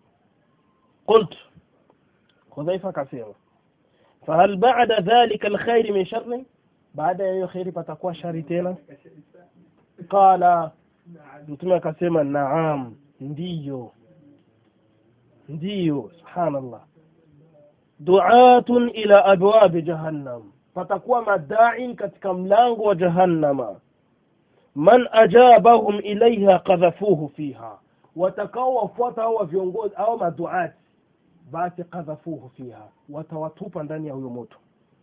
قلت Hudhaifa akasema fahal ba'da dhalika alkhair min sharri baada ya hiyo khairi patakuwa shari tena qala mtume akasema naam ndiyo ndiyo subhanallah du'atun ila abwab jahannam patakuwa madai katika mlango wa jahannama man ajabahum ilaiha qadhafuhu fiha watakao wafuata hao viongozi au maduati basi qadhafuhu fiha watawatupa ndani ya huyo moto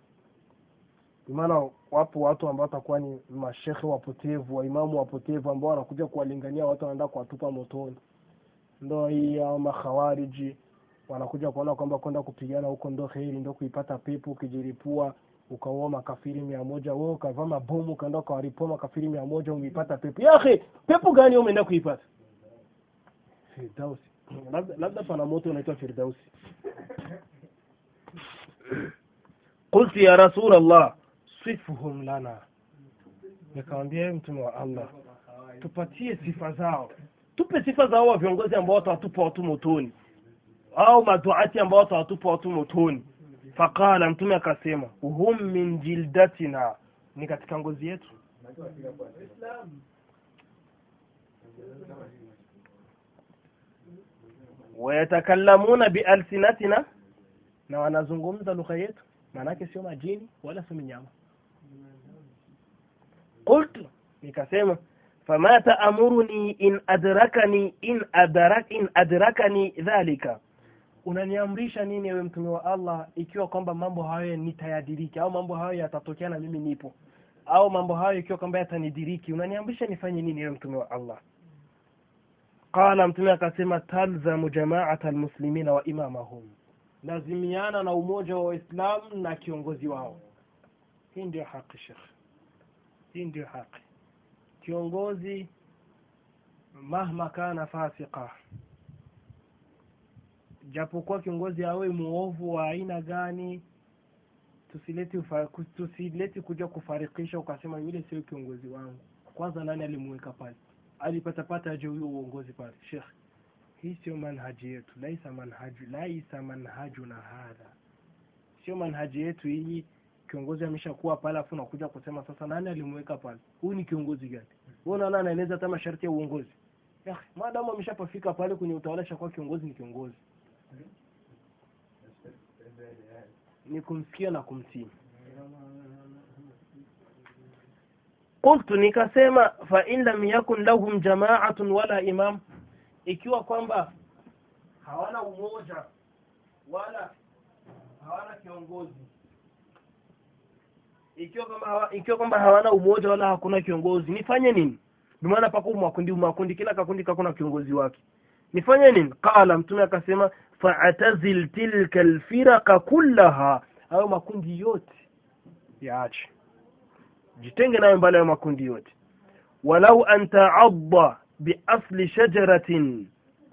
maana wapo watu ambao watakuwa ni mashekhe wapotevu waimamu wapotevu ambao wanakuja kuwalingania watu wanaenda kuwatupa motoni ndo hii au makhawariji wanakuja kuona kwamba kwenda kupigana huko ndo heri ndo kuipata pepo ukijiripua ukaua makafiri mia moja wewe ukavaa mabomu ukaenda ukawaripua makafiri mia moja umeipata pepo yahe pepo gani umeenda kuipata firdausi labda, labda pana moto unaitwa firdausi qultu ya rasul allah sifuhum lana nikamwambia mtume wa allah tupatie sifa zao tupe sifa zao wa viongozi ambao watawatupa watu motoni au maduati ambao watawatupa watu motoni faqala mtume akasema hum min jildatina ni katika ngozi yetu wayatakallamuna bialsinatina na wanazungumza lugha yetu maanake sio majini wala sio minyama qultu nikasema fama taamuruni in adrakani in adrak in adrakani dhalika unaniamrisha nini ewe mtume wa Allah ikiwa kwamba mambo hayo nitayadiriki au mambo hayo yatatokea na mimi nipo au mambo hayo ikiwa kwamba yatanidiriki unaniamrisha nifanye nini ewe mtume wa Allah qala mtume akasema talzamu jama'ata almuslimina wa imamahum lazimiana na umoja wa waislamu na kiongozi wao hii ndio haki shekh hii ndio haki kiongozi mahma kana fasika japokuwa kiongozi awe muovu wa aina gani tusileti ufa, tusileti kuja kufarikisha ukasema yule sio kiongozi wangu kwanza nani alimuweka pale alipatapata aje huyo uongozi pale shekh hii sio manhaji yetu laisa manhaju laisa manhajuna hadha sio manhaji yetu hii kiongozi ameshakuwa pale afu nakuja kusema sasa nani alimuweka pale huyu ni kiongozi gani wewe unaona anaeleza hata masharti ya uongozi ya maadamu ameshapofika pale kwenye utawala shakuwa kiongozi ni kiongozi ni kumsikia na kumtii qultu nikasema fa in lam yakun lahum jama'atun wala imam ikiwa kwamba hawana umoja wala hawana kiongozi ikiwa kwamba hawa, ikiwa kwamba hawana umoja wala hakuna kiongozi nifanye nini ndio maana pako makundi makundi kila kakundi kakuna kiongozi wake nifanye nini qala mtume akasema fa'tazil tilka alfiraqa kullaha hayo makundi yote yaache jitenge nayo mbali ya makundi yote walau an ta'adda biasli shajaratin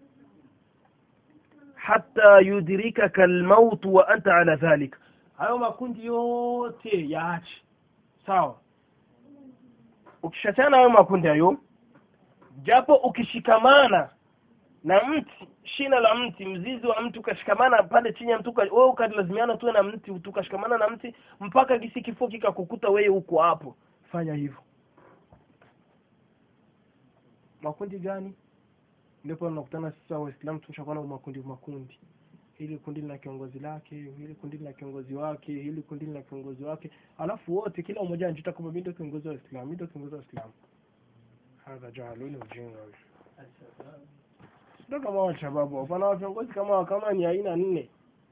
hatta yudrikaka almaut wa anta ala dhalik hayo makundi yote yaache sawa ukishachana hayo makundi hayo japo ukishikamana na mti shina la mti mzizi wa mti ukashikamana pale chini ya mti wewe ukalazimiana tu na mti ukashikamana na mti mpaka gisi kifo kikakukuta wewe huko hapo fanya hivyo makundi gani ndipo tunakutana sisi waislamu tumeshakuwa na makundi makundi hili kundi lina kiongozi lake hili kundi lina kiongozi wake hili kundi lina kiongozi wake alafu wote kila mmoja anajita kama mimi ndio kiongozi wa Uislamu mimi ndio kiongozi wa Uislamu hadha jahaluni ujinga sio kama wa shababu hapana viongozi kama kama ni aina nne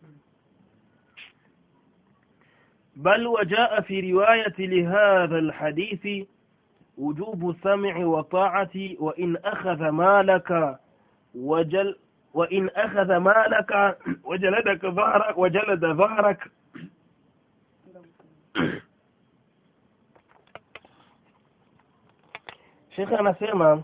بل وجاء في رواية لهذا الحديث وجوب السمع وطاعة وإن أخذ مالك وجل وإن أخذ مالك وجلدك ظهرك وجلد ظهرك Sheikh anasema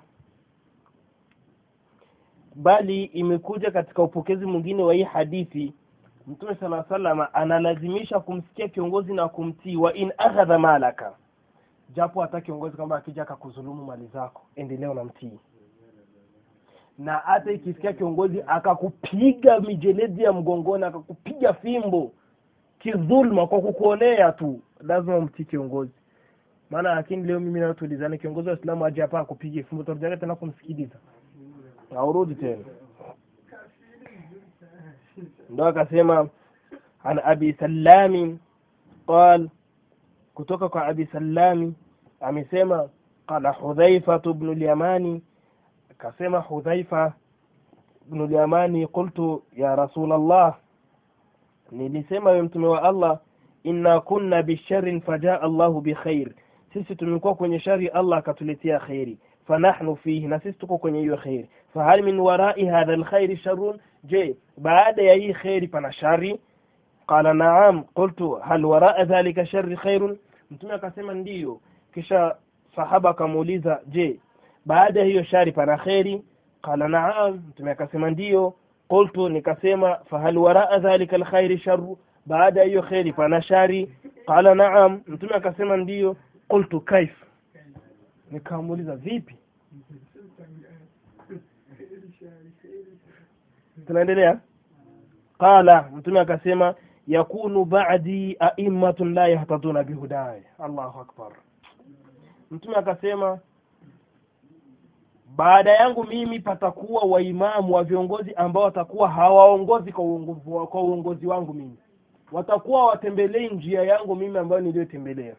bali imekuja katika upokezi mwingine wa hii hadithi Mtume sala salama analazimisha kumsikia kiongozi na kumtii wa in akhadha malaka japo hata kiongozi kwamba akija akakudhulumu mali zako endelea unamtii na hata ikisikia kiongozi akakupiga mijeledi ya mgongoni akakupiga fimbo kidhulma kwa kukuonea tu lazima umtii kiongozi maana lakini leo mimi na tulizana kiongozi wa Uislamu aje hapa akupige fimbo tutarudia tena kumsikiliza aurudi tena ndo akasema an abi sallami qal kutoka kwa abi sallami amesema qala hudhaifa ibn al-yamani akasema hudhaifa ibn al-yamani qultu ya rasul allah nilisema wewe mtume wa allah inna kunna bisharrin fajaa allah bikhair sisi tumekuwa kwenye shari allah akatuletea khairi fanahnu fihi na sisi tuko kwenye hiyo khairi fahal min warai hadha alkhair sharrun je baada ya hii khairi pana shari qala na'am qultu hal waraa dhalika sharri khairun mtume akasema ndiyo kisha sahaba akamuuliza je baada ya hiyo shari pana khairi qala na'am mtume akasema ndiyo qultu nikasema fahal waraa dhalika alkhair sharru baada ya hiyo khairi pana shari qala na'am mtume akasema ndiyo qultu kaif nikamuuliza vipi tunaendelea qala mtume akasema yakunu ba'di a'immatun la yahtaduna bihudaya Allahu akbar mtume akasema baada yangu mimi patakuwa waimamu wa viongozi ambao watakuwa hawaongozi kwa uongozi, kwa uongozi wangu mimi watakuwa watembelei njia yangu mimi ambayo niliyotembelea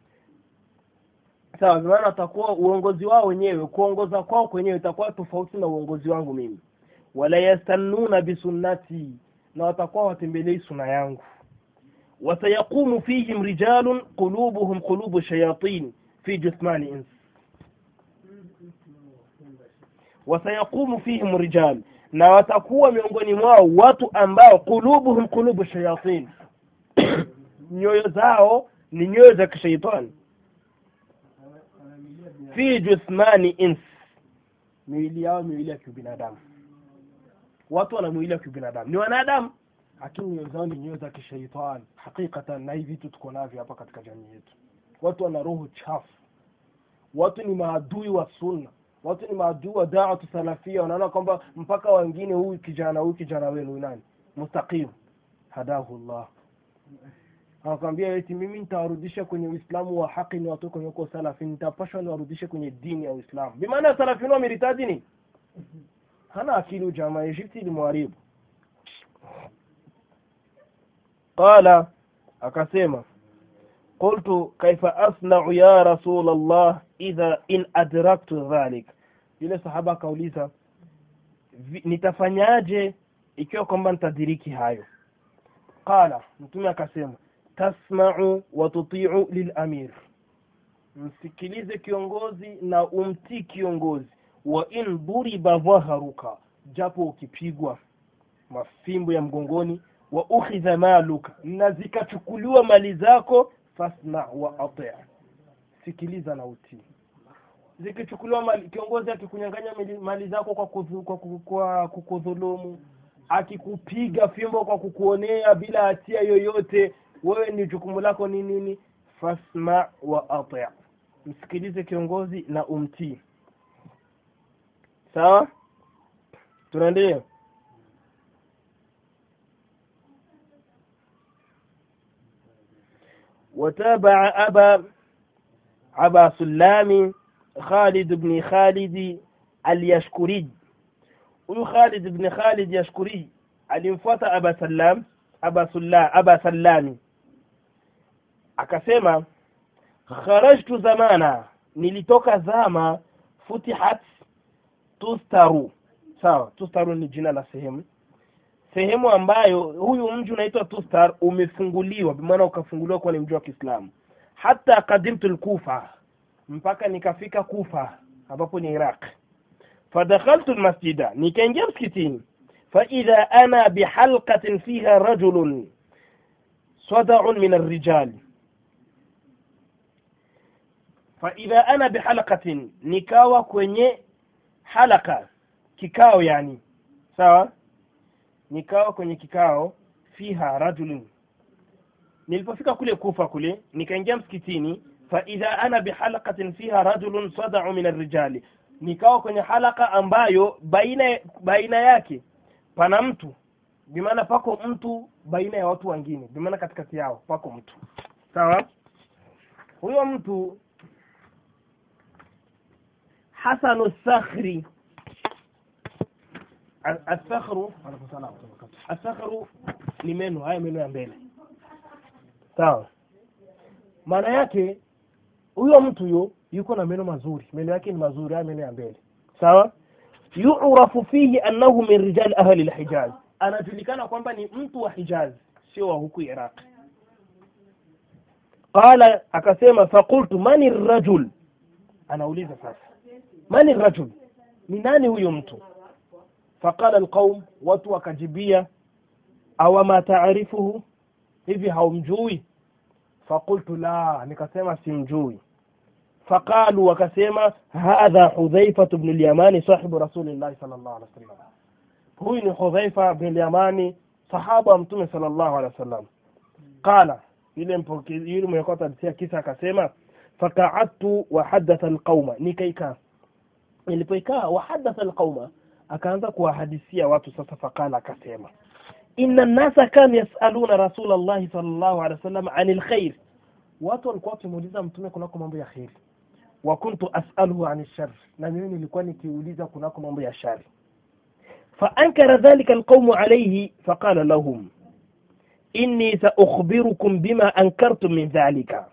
sawa maana watakuwa uongozi wao wenyewe kuongoza kwao kwenyewe itakuwa tofauti na uongozi wangu mimi wala yastannuna bisunnati na watakuwa watembelei suna yangu watayaqumu fihim rijalun qulubuhum qulubu shayatin fi jismani ins watayaqumu fihim rijal na watakuwa miongoni mwao watu ambao qulubuhum qulubu shayatin nyoyo zao ni nyoyo za kishaitani fi jismani ins miili yao miili ya kibinadamu watu wana mwili wa kibinadamu ni wanadamu lakini nyoyo zao ni nyoyo za kishaitani hakikatan na hivi vitu tuko navyo hapa katika jamii yetu watu wana roho chafu watu ni maadui wa sunna watu ni maadui wa da'watu salafia wanaona kwamba mpaka wengine huyu kijana huyu kijana wenu nani mustaqim hadahu Allah anakwambia eti mimi nitawarudisha kwenye Uislamu wa haki ni watoke kwenye uko salafi nitapashwa niwarudishe kwenye dini ya Uislamu bimaana salafi ni wameritaji ni hana akili jamaa Egypti ilimwharibu qala akasema qultu kaifa asna'u ya rasul Allah idha in adraktu dhalik yule sahaba akauliza nitafanyaje ikiwa kwamba nitadiriki hayo qala mtume akasema tasma'u wa tuti'u lilamir msikilize kiongozi na umtii kiongozi wa in duriba dhaharuka japo ukipigwa mafimbo ya mgongoni wa ukhidha maluka na zikachukuliwa mali zako fasma wa ati sikiliza na utii zikichukuliwa mali kiongozi akikunyang'anya mali zako kwa kuzu, kwa, kwa kukudhulumu akikupiga fimbo kwa kukuonea bila hatia yoyote wewe ni jukumu lako ni nini fasma wa ati msikilize kiongozi na umtii sawa tunaendelea وتابع أبا أبا سلام خالد بن خالد اليشكري huyu Khalid ibn Khalid Yashkuri alimfuata Aba Sallam Aba Sulla Aba Sallami akasema kharajtu zamana nilitoka zama futihat tustaru sawa tustaru ni jina la sehemu sehemu ambayo huyu mji unaitwa tustar umefunguliwa maana ukafunguliwa kwa ni mji wa Kiislamu hata kadimtu al-Kufa mpaka nikafika Kufa ambapo ni Iraq fadakhaltu almasjida nikaingia msikitini faidha ana bihalqatin fiha rajulun sada'un min arrijal faidha ana bihalqatin nikawa kwenye halaka kikao yani sawa nikawa kwenye kikao fiha rajulun nilipofika kule kufa kule nikaingia msikitini faidha ana bihalqatin fiha rajulun sada'u min arrijali nikawa kwenye halaka ambayo baina baina yake pana mtu bimaana pako mtu baina ya watu wengine bimaana katikati yao pako mtu sawa huyo mtu hasanu sakhri asakhru asakhru ni meno haya meno ya mbele sawa maana yake huyo mtu yo yuko na meno mazuri meno yake ni mazuri haya meno ya mbele sawa yu'rafu fihi annahu min rijal ahli al-hijaz anajulikana kwamba ni mtu wa Hijaz sio wa huku Iraq qala akasema faqultu mani rajul anauliza sasa mani rajul ni nani huyo mtu faqala alqaum watu wakajibia aw ma ta'rifuhu hivi haumjui faqultu la nikasema simjui فقالوا wakasema hadha Hudhaifa ibn al-Yamani sahibu Rasulillah sallallahu alaihi wasallam huyu ni Hudhaifa ibn al-Yamani sahaba mtume sallallahu alaihi wasallam qala yule mpokezi yule mwenye kutajia kisa akasema faqa'adtu wa hadatha al-qauma nikaika nilipoikaa wa hadatha al-qauma akaanza kuwahadithia watu sasa faqala akasema inna an-nasa kanu yas'aluna Rasulullah sallallahu alaihi wasallam 'anil khair watu walikuwa wakimuuliza mtume kunako mambo ya khairi wa kuntu as'aluhu 'ani shar na mimi nilikuwa nikiuliza kunako mambo ya shari fa ankara dhalika alqawm alayhi faqala lahum inni sa'ukhbirukum bima ankartum min dhalika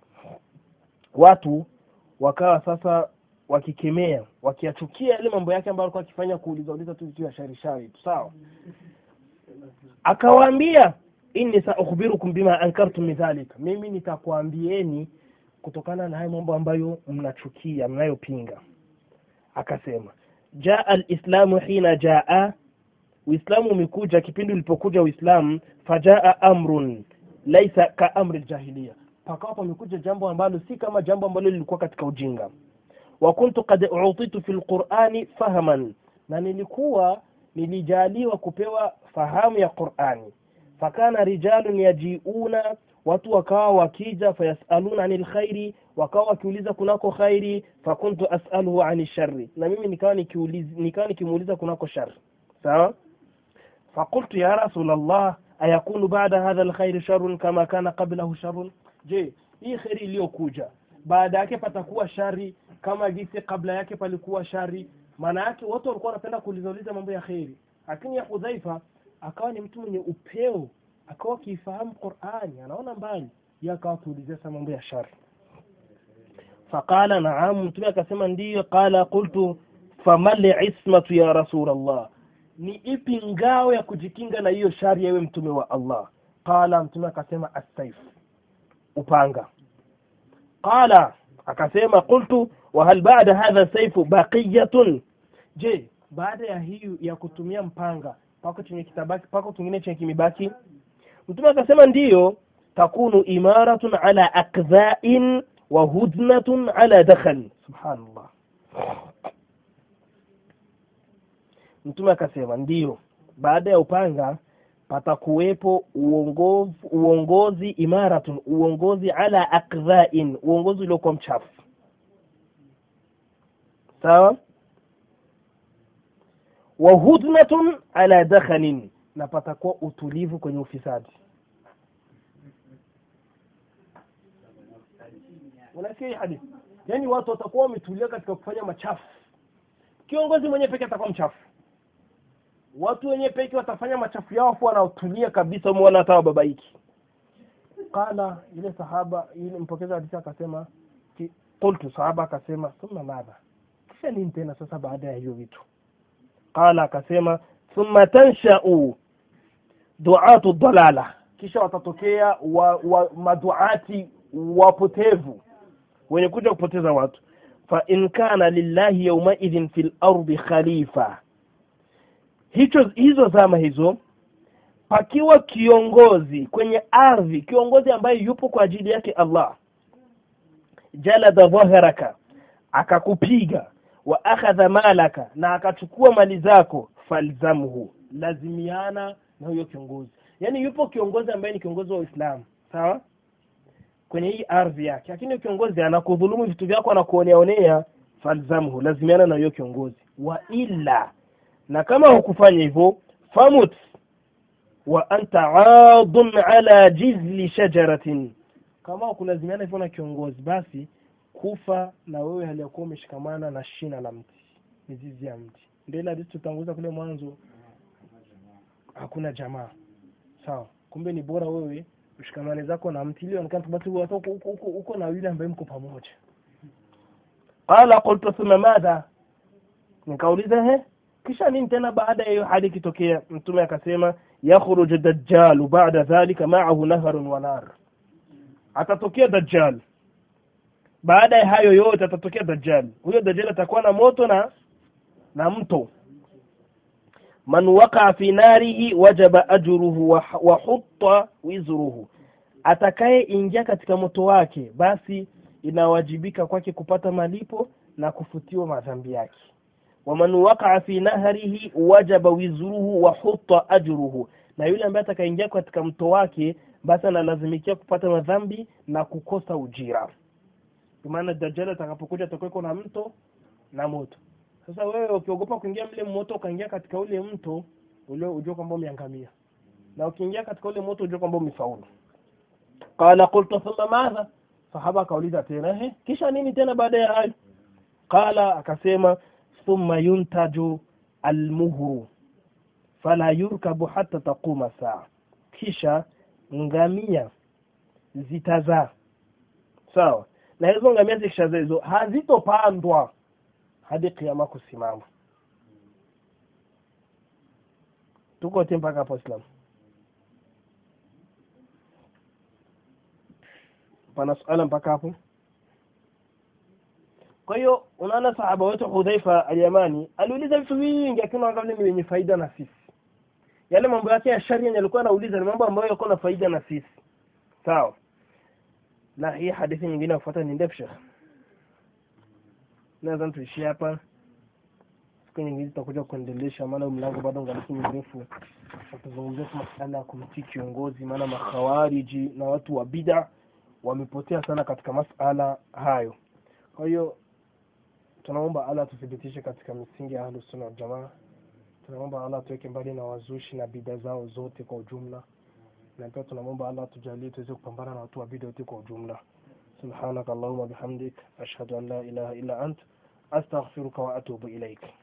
watu wakawa sasa wakikemea wakiachukia ile mambo yake ambayo alikuwa akifanya kuuliza uliza tu vitu ya shari shari sawa akawaambia inni sa'ukhbirukum bima ankartum min dhalika mimi nitakwambieni kutokana na hayo mambo ambayo mnachukia mnayopinga akasema jaa alislamu hina jaa uislamu umekuja kipindi ulipokuja uislamu fajaa amrun laisa ka amri aljahiliya pakawa pamekuja jambo ambalo si kama jambo ambalo lilikuwa katika ujinga wa kuntu qad uutitu fil qur'ani fahaman na nilikuwa nilijaliwa kupewa fahamu ya Qur'ani fakana rijalun yajiuna watu wakawa wakija fayasaluna anil khairi wakawa wakiuliza kunako khairi fakuntu as'aluhu anil sharri na mimi nikawa nikiuliza nikawa nikimuuliza kunako shari sawa فقلت يا رسول الله أيكون بعد هذا الخير شر كما كان قبله شر je hii kheri iliyokuja baada yake patakuwa shari kama jinsi kabla yake palikuwa shari maana yake watu walikuwa wanapenda kuulizauliza mambo ya kheri lakini ya Hudhaifa akawa ni mtu mwenye upeo akawa akifahamu Qur'ani anaona mbali yakawa tuulizia sana mambo ya shari faqala naam mtume akasema ndiyo qala qultu famal ismatu ya rasul allah ni ipi ngao ya kujikinga na hiyo shari yewe mtume wa allah qala mtume akasema as-saif upanga qala akasema qultu wa hal ba'da hadha sayfu baqiyatun je baada ya hiyo ya kutumia mpanga pako chenye kitabaki pako kingine chenye kimibaki mtume akasema ndiyo takunu imaratun ala akdha'in wa hudnatun ala dakhal subhanallah mtume akasema ndiyo baada ya upanga patakuwepo uongozi, uongozi imaratun uongozi ala akdha'in uongozi uliokuwa mchafu sawa wa hudnatun ala dakhalin na patakuwa utulivu kwenye ufisadi unasikia hii hadithi yani watu watakuwa wametulia katika kufanya machafu kiongozi mwenye peke atakuwa mchafu watu wenye peke watafanya machafu yao afu wanaotulia kabisa umeona hata wababaiki qala ile sahaba ile mpokeza hadithi akasema ki- qultu sahaba akasema thumma madha kisha nini tena sasa baada ya hiyo vitu qala akasema thumma tansha'u du'atu dalala kisha watatokea wa, wa maduati wapotevu wenye kuja kupoteza watu fa in kana lillahi yawmaidhin fil ardi khalifa hicho hizo zama hizo pakiwa kiongozi kwenye ardhi kiongozi ambaye yupo kwa ajili yake Allah jalada dhahraka akakupiga wa akhadha malaka na akachukua mali zako falzamhu lazimiana na huyo kiongozi yani yupo kiongozi ambaye ni kiongozi wa Uislamu sawa kwenye hii ardhi yake lakini kiongozi anakudhulumu vitu vyako anakuonea onea falzamhu lazimiana na huyo kiongozi wa illa na kama hukufanya hivyo famut wa anta aadun ala jizli shajaratin kama hukulazimiana hivyo na kiongozi basi kufa na wewe hali ya kuwa umeshikamana na shina la mti mizizi ya mti ndio ile hadithi tutanguza kule mwanzo hakuna jamaa sawa kumbe ni bora wewe ushikamane zako na mti ili onekana basi uko uko uko uko na yule ambaye mko pamoja qala qultu thumma madha nikauliza he kisha nini tena baada ya hiyo hali kitokea mtume akasema yakhruju dajjal ba'da dhalika ma'ahu naharun wa nar atatokea dajjal baada ya hayo yote atatokea dajjal huyo dajjal atakuwa na moto na na mto man waqa fi narihi wajaba ajruhu wa, wa hutta wizruhu atakaye ingia katika moto wake basi inawajibika kwake kupata malipo na kufutiwa madhambi yake waman waqa'a fi nahrihi wajaba wizruhu wa hutta ajruhu na yule ambaye atakaingia katika mto wake basi analazimikia kupata madhambi na kukosa ujira kwa maana dajjal atakapokuja atakuwa na mto na moto sasa wewe ukiogopa kuingia mle moto ukaingia katika ule mto ule ujue kwamba umeangamia na ukiingia katika ule moto ujue kwamba umefaulu qala qultu thumma madha sahaba akauliza tena ehe kisha nini tena baada ya hayo qala akasema thumma yuntaju almuhru fala yurkabu hatta taquma saa kisha ngamia zitazaa sawa na hizo ngamia zikishazaa hizo hazitopandwa hadi kiama kusimama tuko wote mpaka hapo Islam pana suala mpaka hapo kwa hiyo unaona sahaba wetu Hudhaifa al-Yamani aliuliza vitu vingi akiwa angalia ni wenye faida na sisi yale mambo yake ya sharia yalikuwa anauliza ni mambo ambayo yako na faida na sisi sawa na hii hadithi nyingine kufuata ni ndefu shekhi naweza tuishie hapa siku nyingine tutakuja kuendelesha maana mlango bado ungaliki mrefu tutazungumzia masuala ya kumtii kiongozi maana makhawariji na watu wa bid'a wamepotea sana katika masala hayo kwa hiyo tunaomba Allah tuthibitishe katika misingi ya Ahlus Sunna wal Jamaa tunaomba Allah tuweke mbali na wazushi na bid'a zao zote kwa ujumla na pia tunamwomba Allah tujalie tuweze kupambana na watu wa bid'a wote kwa ujumla سبحانك اللهم وبحمدك أشهد أن لا إله إلا أنت أستغفرك وأتوب إليك